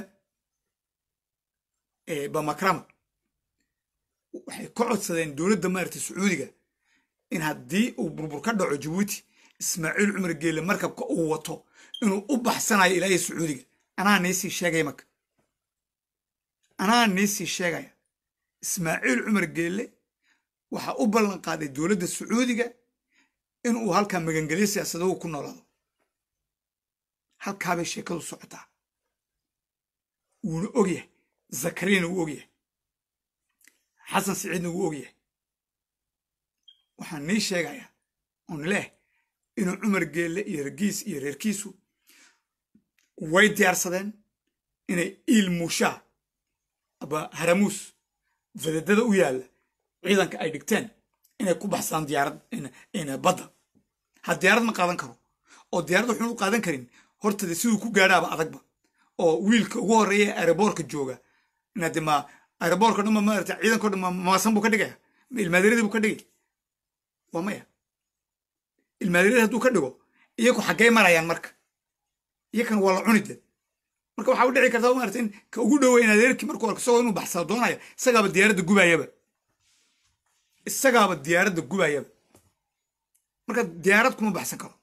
ee bamakrama waxay ka codsadeen dowladda maaragtay sacuudiga in haddii uu burbur ka dhaco jabuuti ismaaciil cumar geelle markabka uu wato inuu u baxsanayo ilaahay sacuudiga anaa niisii sheegaya marka anaa niisii sheegaya ismaaciil cumar geelle waxaa u ballan qaaday dowladda sacuudiga inuu halkaa magangelyo siyaasadogu ku noolaado halkaabay sheekadu socotaa wuuna ogyahay zakariyana wuu ogyahay xasan siciidna wuu ogyahay waxaan nii sheegayaa oon leeh inuu cumar geelle iyo raggiis iyo reerkiisu way diyaarsadeen inay iil muushaa aba haramuus fadadada u yaalla ciidanka ay dhigteen inay ku baxsadaan diyaarad badda ha diyaarad ma qaadan karo oo diyaarad waxuun u qaadan karin hortada siduu ku gaadhaaba adagba oo wiilka ugu horreeya ee aeroboorka jooga inaade ma aeroboorka dhan ma maarata ciidanko dhan maasan buu ka dhigaya ma ilmaadiradii buu ka dhigay waa maya ilmaadirada hadduu ka dhigo iyaku xaggay marayaan marka iyakan waa la cuni deed marka waxaa u dhici kartaa maarata in ka ugu dhoweyn adeerkii markuu arko isagoo inuu baxsado doonaya isagaaba diyaaradda gubayaba isagaaba diyaaradda gubayaba marka diyaarad kuma baxsan karo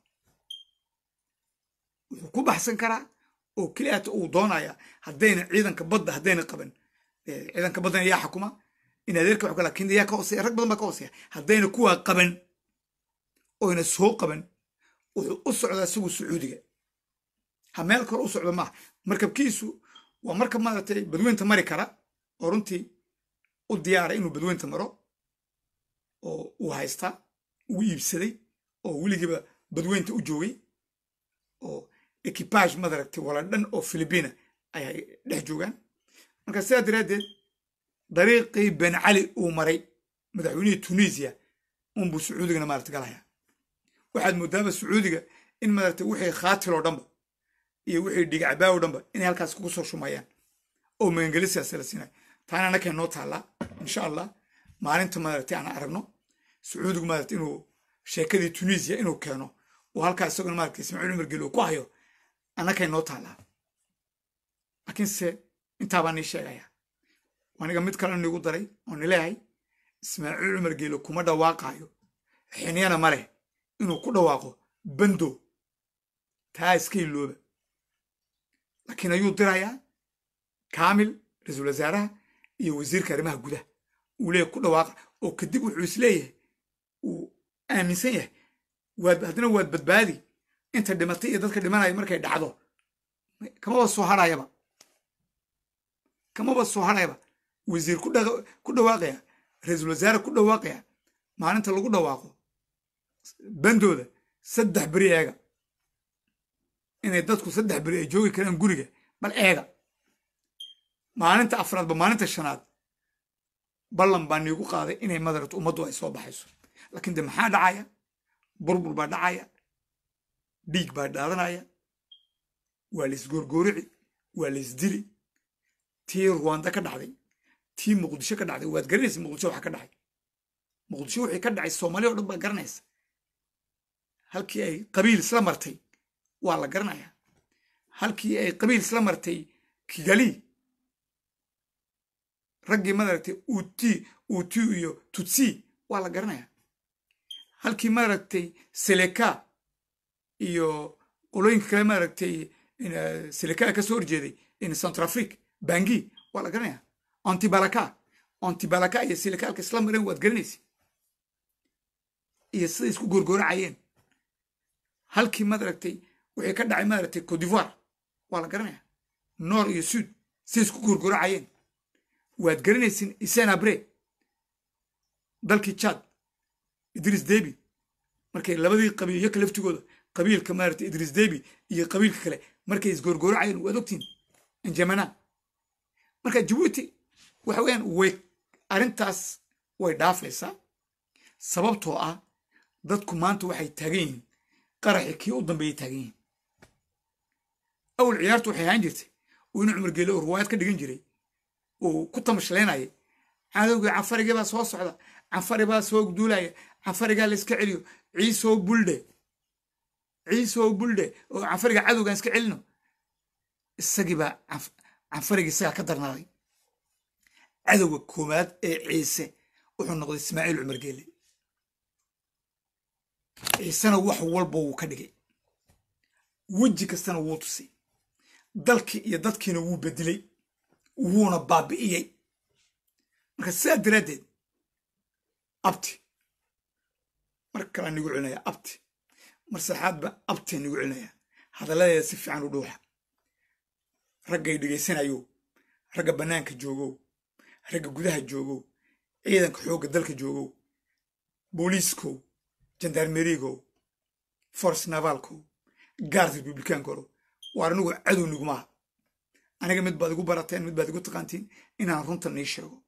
wuxuu ku baxsan karaa oo keliyaata uu doonaya haddayna ciidanka badda haddayna qaban ciidanka baddana yaa xukuma in adeerka wax lakin yaa ka hooseya rag badan baa ka hooseya haddayna kuwaa qaban oyna soo qaban wuxuu u socdaa isagu sacuudiga ha meel kale u socdo maaha markabkiisu waa markab maaragtay badweynta mari kara oo runtii u diyaara inuu badweynta maro oo uu haystaa uu iibsaday oo weligiiba badweynta u joogay oo ekibaaj madaragtay wala dhan oo filibiina ayay dhex joogaan marka sidaa daraaddeed dariiqii ben cali uu maray madaxweynihii tunisiya unbuu sacuudigana maarata galaya waxaad moodaaba sacuudiga in maaragtay wixii khaatiloo dhanba iyo wixii dhigacbaa oo dhanba inay halkaas kugu soo shumayaan oo magangeli siyaasa la siinayo taana annakay noo taallaa insha allah maalinta maaragtay aan aragno sacuudigu maarata inuu sheekadii tunisiya inuu keeno oo halkaa isaguna maaragtay ismaaciil cumar geli uu ku hayo annakay noo taallaa laakiinse intaabaa nii sheegaya aniga mid kale niigu daray oo nileehay ismaaciil cumar geelo kuma dhawaaqaayo xinyana ma leh inuu ku dhawaaqo bando taa iska ilooba laakiin ayuu dirayaa kaamil ra-iisul wasaaraha iyo wasiirka arrimaha gudaha uu leeyahy ku dhawaaqa oo kadib wuxuu isleeyahay uu aaminsan yahay waad haddana waad badbaadi inta dhimatay iyo dadka dhimanaya markay dhacdo kamaba soo hadhayaba kamaba soo hadhayaba wasiir ku dhawaaqaya ra-iisul wasaare ku dhawaaqaya maalinta lagu dhawaaqo bandooda saddex beri eega inay dadku saddex beri ay joogi karaan guriga bal eega maalinta afraadba maalinta shanaad ballan baa niigu qaaday inay madarata ummaddu ay soo baxayso laakiin de maxaa dhacaya burbur baa dhacaya dhiig baa dhaadanaya waa laisgoorgoorici waa laisdili tii ruwanda ka dhacday tii muqdisho ka dhacday waad garanaysa muqdisho waxa ka dhacay muqdisho wixii ka dhacay soomaaliya o dhan baa garanaysa halkii ay qabiil isla martay waa la garanayaa halkii ay qabiil isla martay kigali raggii madaragtay uti uti iyo tutsi waa la garanayaa halkii maaragtay seleka iyo qolooyinka kale maaragtay seleka ka soo horjeeday in centrafrique bangi waa la garanayaa antibalaka antibalaka iyo seleka halka isla mareen waad garanaysa iyo siday isku goorgooracayeen halkii maaragtay wixii ka dhacay maaragtay cote d'ivoire waa la garanaya noor iyo suud siday isku goorgooracayeen waad garanaysin isenabre dalkii chad idris debi markay labadii qabiil yoka laftigooda qabiilka maaragtay idris debi iyo qabiilka kale markay isgoorgooracayeen waad ogtiin anjamana marka jabuuti waxa weeyaan way arrintaas way dhaafaysaa sababtoo ah dadku maanta waxay taagan yihiin qaraxi kii u dambeeyay taagan yihiin awal ciyaartu waxay ahaan jirtay uu inu cumar geele oo ruwaayad ka dhigan jiray uu ku tamashlaynaya cadowgii canfarigii baa soo socda canfari baa soo duulaya canfarigaa la iska celiyo ciisoo buldhe ciisoo buldhe oo canfariga cadowgaan iska celino isagii baa canfarigii isagaa ka darnaaday cadowga koowaad ee ciise wuxuu noqday ismaaciil cumar geele ciisena wax walba wuu ka dhigay weji kastana wuu tusay dalkii iyo dadkiina wuu bedelay wuuna baabi'iyey marka sidaa daraaddeed abti mar kalaa nigu celinaya abti mar saxaadba abtia nigu celinaya hadalladeeda si fiican u dhuuxa raggay dhegaysanayo ragga bannaanka joogow ragga gudaha joogow ciidanka xoogga dalka joogow booliiskow jandarmerigow force navalkow gaard republicaankoro waar anigu cadow nigumaha aniga mid baad igu barateen mid baad igu taqaantiin inaan runta nii sheego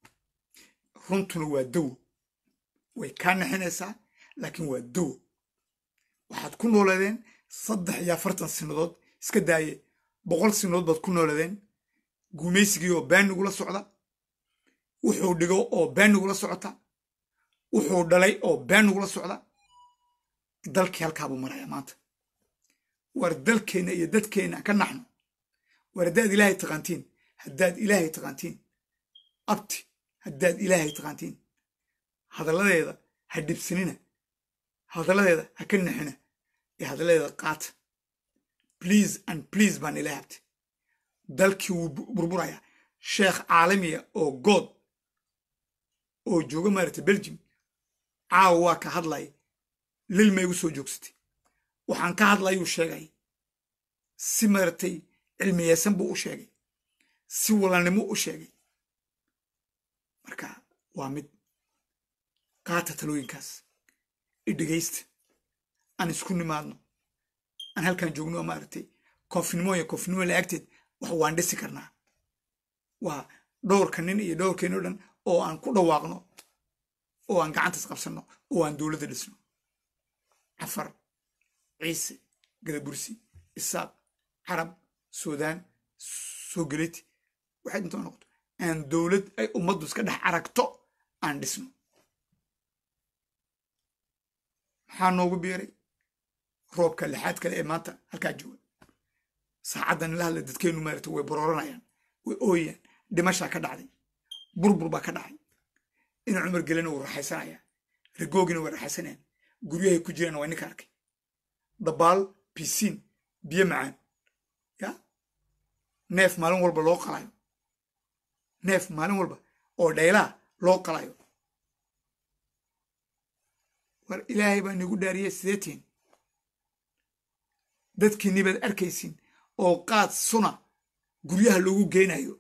runtuna waa dawo way kaa naxinaysaa laakiin waa dawo waxaad ku nooladeen saddex iyo afartan sinadood iska daaye boqol sinadood baad ku nooladeen gumaysigii oo been nigula socda wuxuu dhigo oo been nigula socota wuxuu dhalay oo been nigula socda dalkii halkaabuu maraya maanta war dalkeenna iyo dadkeenna ka naxno war haddaad ilaahay taqaantiin haddaad ilaahay taqaantiin abti haddaad ilaahay taqaantiin hadalladeeda ha dhibsanina hadalladeeda ha ka naxina ee hadalladeeda qaata please and please baan ilaahay abti dalkii wuu burburaya sheekh caalamiya oo good oo jooga maaragtay belgium caawa waa ka hadlaya lilma igu soo joogsatay waxaan ka hadlayuu sheegay si maaragtay cilmiyeysan buu u sheegay si walaalnimo u sheegay marka waa mid qaata talooyinkaas i dhegaysta aan isku nimaadno aan halkan joogno maaragtay koofnimo iyo koofnimo la-agteed wax waan dhisi karnaa waa dhowrka nin iyo dhowrkeenno dhan oo aan ku dhawaaqno oo aan gacantaas qabsanno oo aan dowladda dhisno cafar ciise gadabursi isaaq carab suudaan soo geliti waxay intoo noqoto aan dowlad ay ummaddu iska dhex aragto aan dhisno maxaa noogu biiray roobka lixaad kale ee maanta halkaa jooga saacaddan ila hadla dadkeennu maarata way borooranayaan way ooyayaan dhimashaa ka dhacday burbur baa ka dhacay ina cumar gelina wuu raxaysanaya rigoogina way raxaysanayaan guryahay ku jiraan waa ninka arkay dabaal bisiin biyo macaan ya neef maalin walba loo qalayo neef maalin walba oo dhaylaa loo qalayo war ilaahay baa nigu dhaariyey sideetiin dadkiinni baad arkaysiin oo qaad suna guryaha loogu geynayo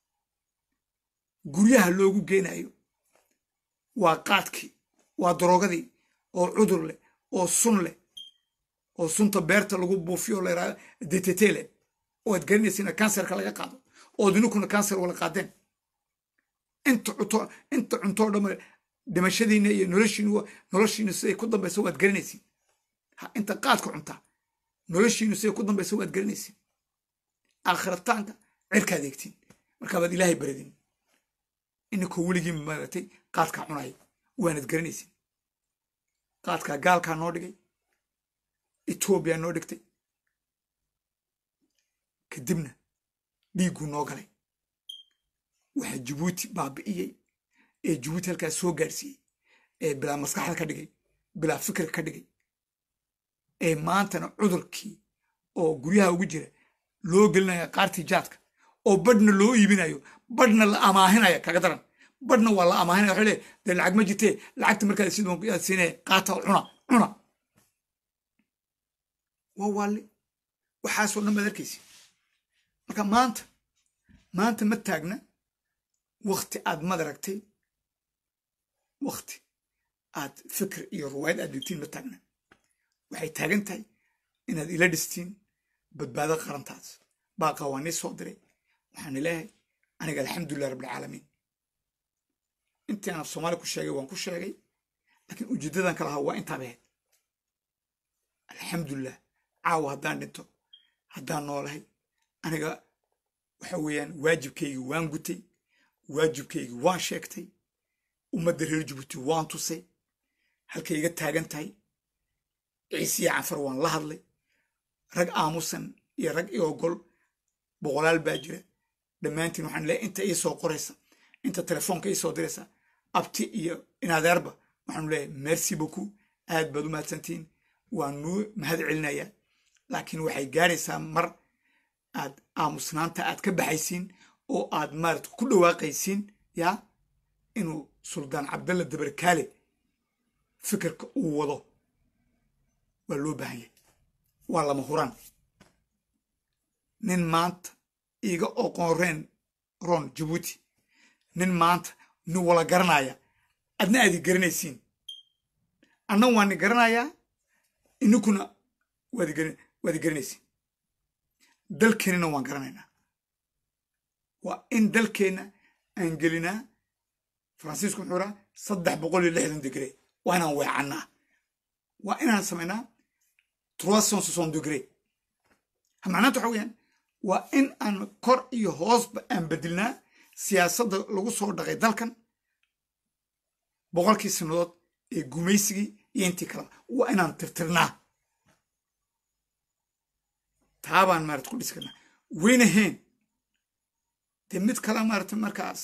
guryaha loogu geynayo waa qaadkii waa daroogadii oo cudur leh oo sun leh oo sunta beerta lagu buufiyo la yidhahdo detete leh oo aad garanaysiina kanserka laga qaado ood ininkuna kanser wala qaadeen inta cunto inta cuntoo dhamma dhimashadiina iyo noloshiinu noloshiinu siday ku dambayso waad garanaysiin ha inta qaadka cuntaa noloshiinu siday ku dambayso waad garanaysiin aakhirataanka cirkaad eegtiin markaabaad ilaahay baradin ininkoo weligiin maaragtay qaadkaa cunaya waanad garanaysiin qaadkaa gaalkaa noo dhigay etoobiya noo dhigtay kadibna dhiigguu noo galay waxaa jabuuti baabi'iyey ee jabuuti halkaas soo gaadhsiiyey ee bilaa maskaxda ka dhigay bilaa fikirka ka dhigay ee maantana cudurkii oo guryaha ugu jira loo gelinaya qaartii jaadka oo badhna loo iibinayo badhna la amaahinaya kaga daran badhna waa la amaahinaya waxay leeyahay dee lacag ma jirtee lacagta markaad sid yaad siinaya qaata oo cuna cuna waa waalli waxaasoo dhan baad arkaysi marka maanta maanta ma taagna wakti aad madaragtay wakti aad fikir iyo ruwaayad aad dhigtiin ma taagna waxay taagan tahay inaad ila dhistiin badbaado qarantaas baaqa waa nii soo diray waxaan leeyahay aniga alxamdulilah rabbilcaalamiin intii aan af soomaali ku sheegay waan ku sheegay laakiin ujeeddadan ka lahaa waa intaaba ahayd alxamdulilah caawa haddaan dhinto haddaan noolahay aniga waxa weeyaan waajibkaygi waan gutay waajibkaygi waan sheegtay ummadda reer jabuuti waan tusay halkay iga taagan tahay ciisiya canfar waan la hadlay rag aamusan iyo rag i ogol boqolaal baa jira dhammaantiin waxaan leeyahay inta ii soo qoraysa inta telefoonka ii soo diraysa abti iyo inadeerba waxaanu leeyahay merci beaucoup aad baad u mahadsantihiin waan nuu mahad celinayaa laakiin waxay gaaraysaa mar aad aamusnaanta aad ka baxaysiin oo aad maarata ku dhawaaqaysiin yaa inuu suldaan cabdalla dabarkaale fikirka uu wado waa loo baahan yahay waa lama huraan nin maanta iiga oqoonreen ron jabuuti nin maanta nin wala garanaya adna aadi garanaysiin anna waani garanayaa ininkuna waadi garanaysiin dalkeennana waan garanaynaa waa in dalkeenna aan gelinaa faransiisku muxuu raa saddex boqol iyo lixdan digre waa inaan weecannaa waa inaan samaynaa trois cent soixante degré macnaanta waxa weyaan waa in aan kor iyo hoosba aan bedelnaa siyaasadda lagu soo dhaqay dalkan boqolkii sannadood ee gumaysigii iyo intii kaleba waa inaan tirtirnaa taabaan maarata ku dhisi karnaa weynahayn dee mid kale maarata markaas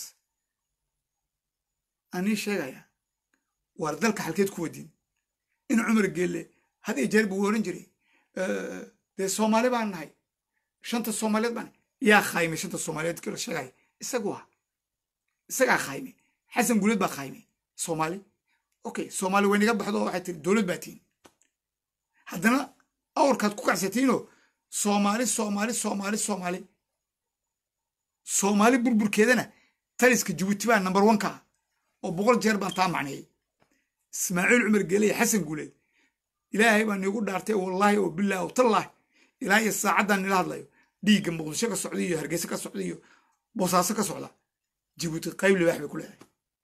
anii sheegaya waar dalka halkeed ku wadiin in cumar geelle had iyo jeer buu oran jiray dee soomaali baan nahay shanta soomaaliyeed baan yaa khaymay shanta soomaaliyeed kala sheegaya isagu ah isagaa khaymay xasan guleed baa khaymay soomaali okay soomaali way naga baxdo waxay tiri dowlad baa tihin haddana awrkaad ku kacsatiinoo soomaali soomaali soomaali soomaali soomaali burburkeedana taliska jabuuti baa number one ka ah oo boqol jeer baan taa macneeyey ismaaciil cumar geeleye xasan guleed ilaahay baa niigu dhaartay wallaahi oo bilaahi oo tallaahi ilaa iyo saacaddan nila hadlayo dhiigga muqdisho ka socda iyo hargeysa ka socda iyo boosaaso ka socda jabuuti qayb libaax bay ku leedahay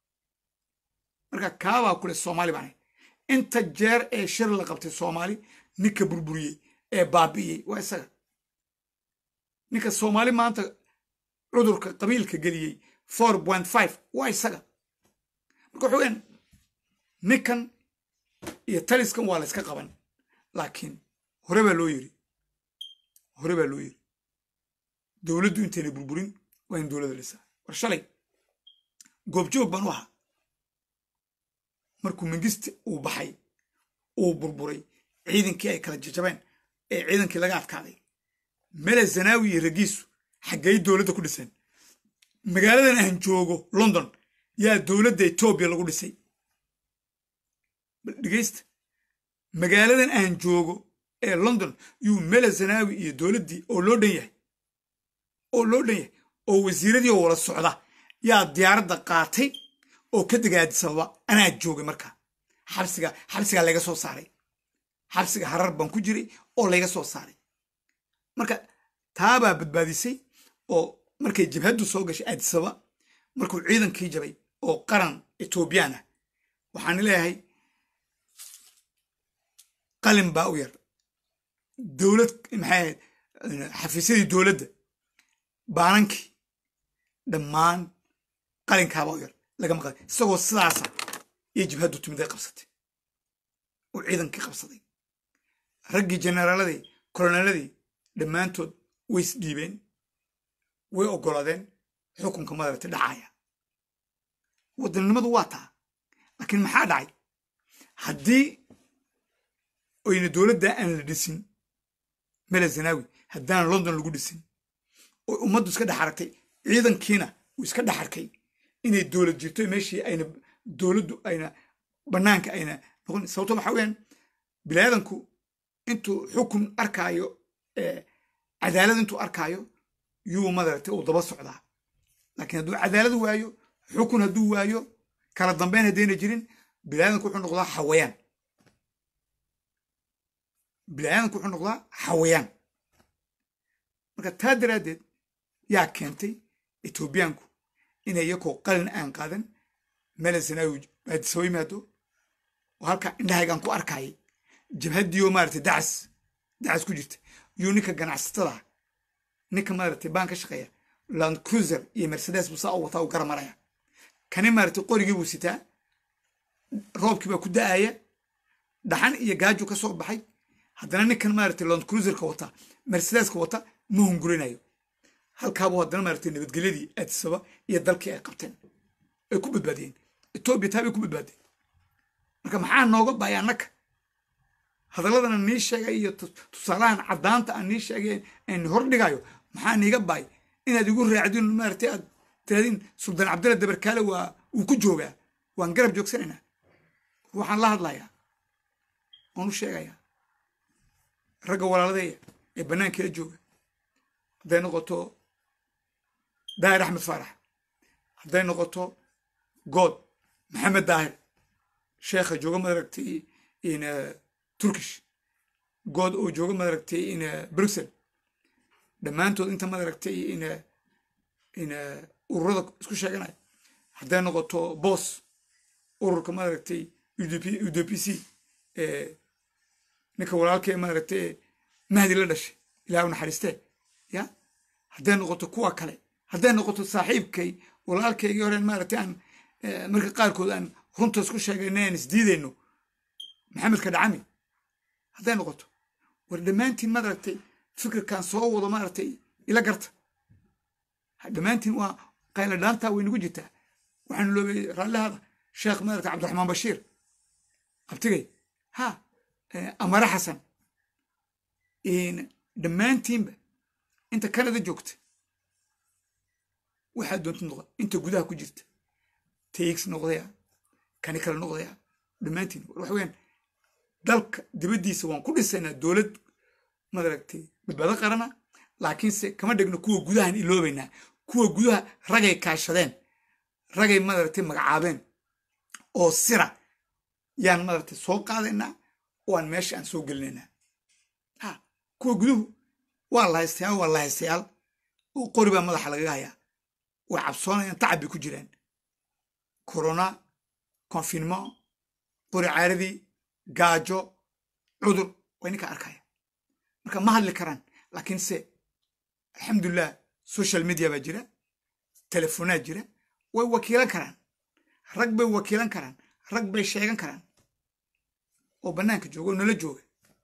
marka kaabaa kule soomaali baan inta jeer ee shir la qabtay soomaali ninka burburiyey ee baabi'iyey waa isaga ninka soomaali maanta cudurka qabiilka geliyey four point five waa isaga marka waxa weyaan ninkan iyo taliskan waa la yska qaban laakiin hore baa loo yiri hore baa loo yiri dowladdu intayna burburin waa in dowladda lisaa war shalay goobjoog baan u ahaa markuu mingiste uu baxay uu burburay ciidankii ay kala jajabeen ee ciidankii laga adkaaday mele zanaawi iyo ragiisu xaggay dowladda ku dhiseen magaaladan aan joogo london yaa dowladda etoobiya lagu dhisay dhegeysta magaaladan aan joogo ee london yuu mele zanaawi iyo dowladdii oo loo dhan yahay oo loo dhan yahay oo wasiiradii oo wala socda yaa diyaaradda qaatay oo ka degaadisaba anaa joogay markaa xabsiga xabsigaa layga soo saaray xabsiga harar baan ku jiray oo layga soo saaray marka taabaa badbaadisay oo markay jabhaddu soo gashay aadisaba markuu ciidankii jabay oo qaran etoobiyaan ah waxaan leeyahay qalin baa u yar dowlad maxay ahayd xafiisyadii dowladda baanankii dhammaan qalinkaabaa u yar lagama qada isagoo sidaasa iyo jibhaddu timid ay qabsatay oo ciidankii qabsaday raggii jenaraaladii koloneeladii dhammaantood way isdhiibeen way oggolaadeen xukunka madarata dhacaya wadannimadu waa taa laakiin maxaa dhacay haddii oyna dowladda aan la dhisin mele zanaawi haddaan london lagu dhisin oo ummaddu iska dhex aragtay ciidankiina uu iska dhex arkay inay dowlad jirto meeshii ayna dowladdu ayna bannaanka ayna noqon sababto waxaa weyaan biniaadanku intuu xukun arkaayo cadaalad intuu arkaayo yuu madaragtay uu daba socdaa laakiin hadduu cadaalad waayo xukun hadduu waayo kala dambeyn haddayna jirin biniaadanku wuxuu noqdaa xawayaan biniaadanku wuxuu noqdaa xawayaan marka taa daraaddeed yaa keentay etoobiyaanku inay iyakoo qalin aan qaadan melen sanaawi aadisaba yimaado oo halkaa indhahaygaan ku arkayay jabhaddiioo maaragtay dacas dacas ku jirta yuu ninka ganacsatada ninka maaragtay baan ka shaqeeya land cruiser iyo mercedes buu saa u wataa u gara maraya kani maaragtay qorigii buu sitaa roobkii baa ku da'aya dhaxan iyo gaaju ka soo baxay haddana ninkan maaragtay land cruiserka wata mercedeska wata ma hungurinayo halkaabuu haddana maaragtay nabadgelyadii aadisaba iyo dalkii ay qabteen ay ku badbaadiyeen etoobiya taa bay ku badbaadeen marka maxaa nooga bahay annaka hadalladan aan nii sheegay iyo tusaalahan caddaanta aan nii sheegay aan hor dhigayo maxaa niiga bahay inaad igu raacdin maaragtay aad tirahdin suldaan cabdalla dabarkaale waa wuu ku joogaa waan garab joogsanaynaa waxaan la hadlayaa waan u sheegayaa ragga walaaladeeya ee bannaankeela jooga hadday noqoto daahir axmed faarax hadday noqoto good maxamed daahir sheekha jooga madaragtay in turkish good oo jooga madaragtay in bruxelles dhammaantood inta madaragtay in in ururada isku sheeganaya hadday noqoto boos ururka maaragtay u d p c ninka walaalkee maaragtay mahdi la dhashay ilaah u naxariistee ya hadday noqoto kuwa kale hadday noqoto saaxiibkay walaalkaygii horeen maaragtay aan marka qaarkood aan runta isku sheegayna aan isdiidayno maxamedka dhacami hadday noqoto war dhammaantiin maaragtay fikirkan soo wado maaragtay ila garta dhammaantiin waa qayla dhaantaa way nagu jirtaa waxaan loobay raallihada sheekh maaragtay cabdiraxmaan bashiir abtigay ha amare xasan dhammaantiinba inta canada joogta waxaa doonta noqda inta gudaha ku jirta tx noqdaya kani kale noqdaya dhammaantiin waxa weyaan dalka dibaddiisa waan ku dhisaynaa dowlad madaragtay badbaado qarana laakiinse kama dhegno kuwa gudahan iloobaynaa kuwa gudaha ragay kaashadeen ragay madaragtay magacaabeen oo sira yaan madaragtay soo qaadaynaa oo aan meesha aan soo gelinaynaa ha kuwa guduhu waa la haystayaal waa la haystayaal oo qori baa madaxa lagaga hayaa way cabsoonayaan tacab bay ku jiraan corona confinement qori caaradii gaajo cudur way ninka arkaya marka ma hadli karaan laakiinse alxamdulilah social media baa jira telefonaad jira way wakiilan karaan rag bay wakiilan karaan rag bay sheegan karaan oo bannaanka jooga oo nala jooga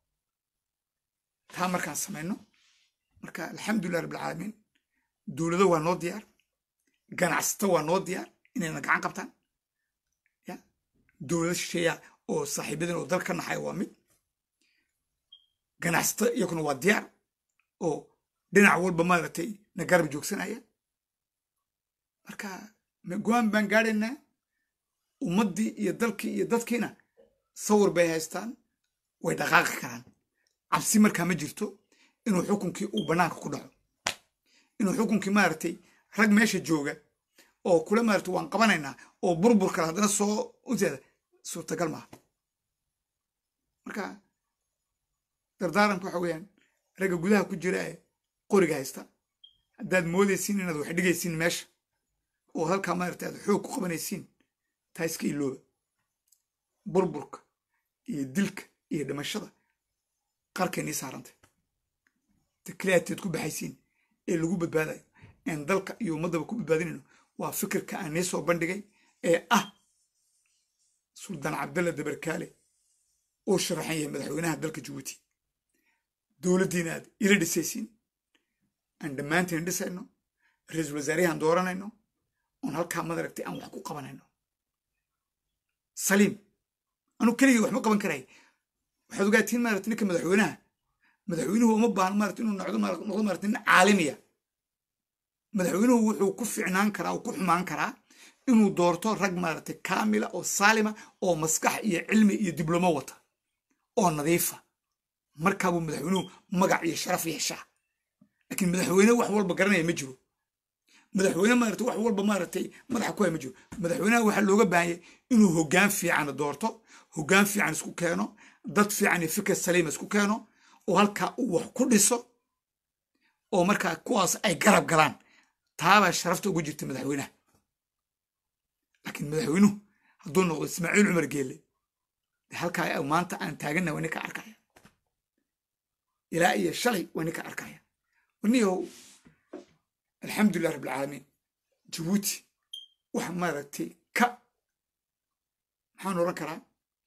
taa markaan samayno marka alxamdulilah rabbilcaalamiin dowlado waa noo diyaar ganacsato waa noo diyaar inayna gacan qabtaan ya dowlado shisheeya oo saaxiibadan oo dal ka naxaya waa mid ganacsato iyakuna waa diyaar oo dhinac walba maaragtay na garab joogsanaya marka go-aan baan gaadhaynaa ummaddii iyo dalkii iyo dadkiina sawir bay haystaan way dhaqaaqi karaan cabsi markaa ma jirto inuu xukunkii uu bannaanka ku dhaco inuu xukunkii maaragtay rag meesha jooga oo kule maaragtay waan qabanaynaa oo burbur kale haddana soo uteeda suurtagal maaha marka dardaaranka waxa weeyaan ragga gudaha ku jira ee qoriga haysta haddaad moodaysiin inaad wax dhigaysiin meesha oo halkaa maaragtay aad xoog ku qabanaysiin taa iska ilooba burburka iyo dilka iyo dhimashada qarkay nii saarantay takliyaadteed ku baxaysiin ee lagu badbaadayo een dalka iyo ummaddaba ku badbaadinayno waa fikirka aan nii soo bandhigay ee ah suldaan cabdalla dabarkaale uu sharaxan yahay madaxweynaha dalka jabuuti dowladdiina aad ila dhisaysiin aan dhammaantiin dhisayno ra-iisul wasaarayahan dooranayno oon halkaa madaragtay aan wax ku qabanayno saliim anuu keligii waxma qaban karay waxaad ogaatiin maarata ninka madaxweynaha madaxweynuhu uma baahno maarata inuu noqdo noqdo maarata nin caalamiya madaxweynuhu wuxuu ku ficnaan karaa uu ku xumaan karaa inuu doorto rag maaragtay kaamila oo saalima oo maskax iyo cilmi iyo diblomo wata oo nadiifa markaabuu madaxweynuhu magac iyo sharaf yeeshaa laakiin madaxweyne wax walba garanaya ma jiro madaxweyne maaragtay wax walba maaragtay madaxa ku haya ma jiro madaxweynaha waxaa looga baahanyay inuu hoggaan fiican doorto hoggaan fiican isku keeno dad fiican iyo fikir saliima isku keeno oo halkaa uu wax ku dhiso oo markaa kuwaas ay garab galaan taabaa sharafta ugu jirta madaxweynaha laakiin madaxweynuhu hadduu noqdo ismaaciil cumar geelle halkaa maanta aan taaganna waa ninka arkaya ilaa iyo shalay waa ninka arkaya waniyow alxamdulilah rabbilcaalamiin jabuuti waxa maaragtay ka maxaan oran karaa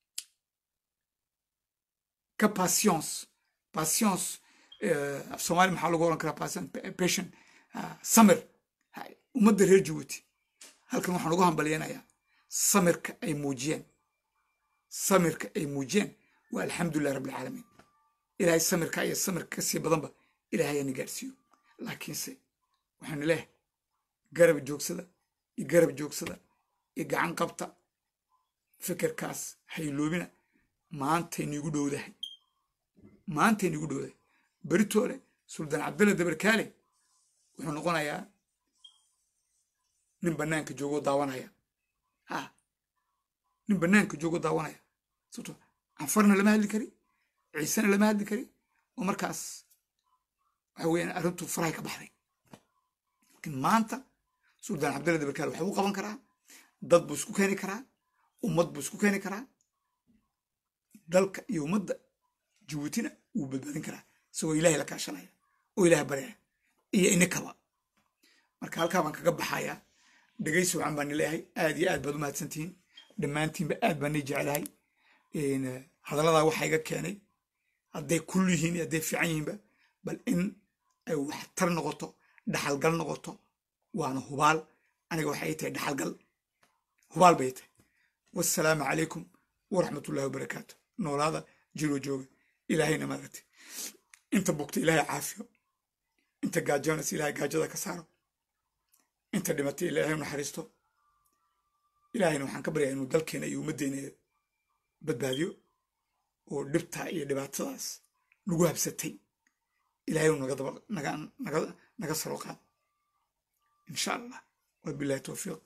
ka patience patience af soomaali maxaa lagu oran karaa patient samir ummadda reer jabuuti halkan waxaan ugu hambalyanayaa samirka ay muujiyeen samirka ay muujiyeen waa alxamdulilah rabbilcaalamiin ilaahay samirka iyo samirka ka sii badanba ilaahay ana gaadhsiiyo laakiinse waxaanu leehay garab joogsada iyo garab joogsada iyo gacan qabta fikirkaas hayloobina maantay niigu dhowdahay maantay niigu dhowdahay beritoole suldaan cabdalla dabarkaale wuxuu noqonayaa nin bannaanka joogoo daawanaya ha nin bannaanka joogoo daawanaya sababto canfarna lama hadli kari ciisena lama hadli kari oo markaas waxa weeyaan arrintu farahay ka baxday laakiin maanta suldaan cabdalla dabarkaale waxbuu qaban karaa dad buu isku keeni karaa ummad buu isku keeni karaa dalka iyo ummadda jabuutina wuu badbaadin karaa isagoo ilaahay la kaashanaya oo ilaah baryaya iyo inikaba marka halkaa baan kaga baxayaa dhegaysi wacan baan nileeyahay aad iyo aad baad u mahadsantihiin dhammaantiinba aad baan nii jecelahay hadalladaa waxaa iga keenay hadday kul yihiin iyo hadday fiican yihiinba bal in ay waxtar noqoto dhaxalgal noqoto waana hubaal aniga waxay tahay dhaxalgal hubaal bay tahay wassalaamu calaykum waraxmatullahi wabarakaatu noolaada jiroo jooga ilaahayna maaragtay inta bugta ilaahay caafiyo inta gaajoonaysa ilaahay gaajada ka saaro inta dhimatay ilaahay u naxariisto ilaahayna waxaan ka baryaa inuu dalkeena iyo ummaddeena badbaadiyo oo dhibtaa iyo dhibaatadaas nagu habsatay ilaahay uu naga daba naga naga naga saro qaad insha allah wabillahi towfiiq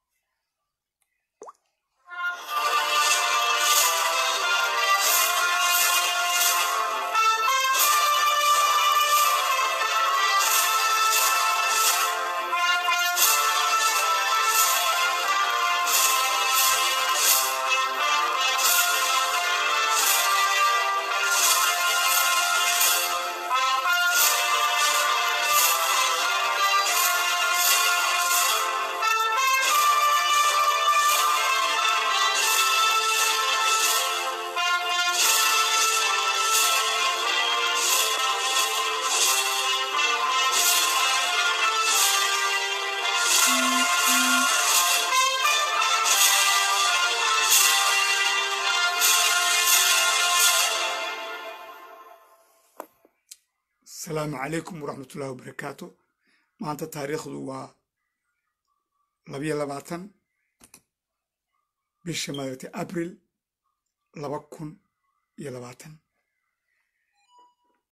asalaamu calaykum waraxmatullahi wabarakaatu maanta taariikhdu waa labiyo labaatan bisha maaragtay abril laba kun iyo labaatan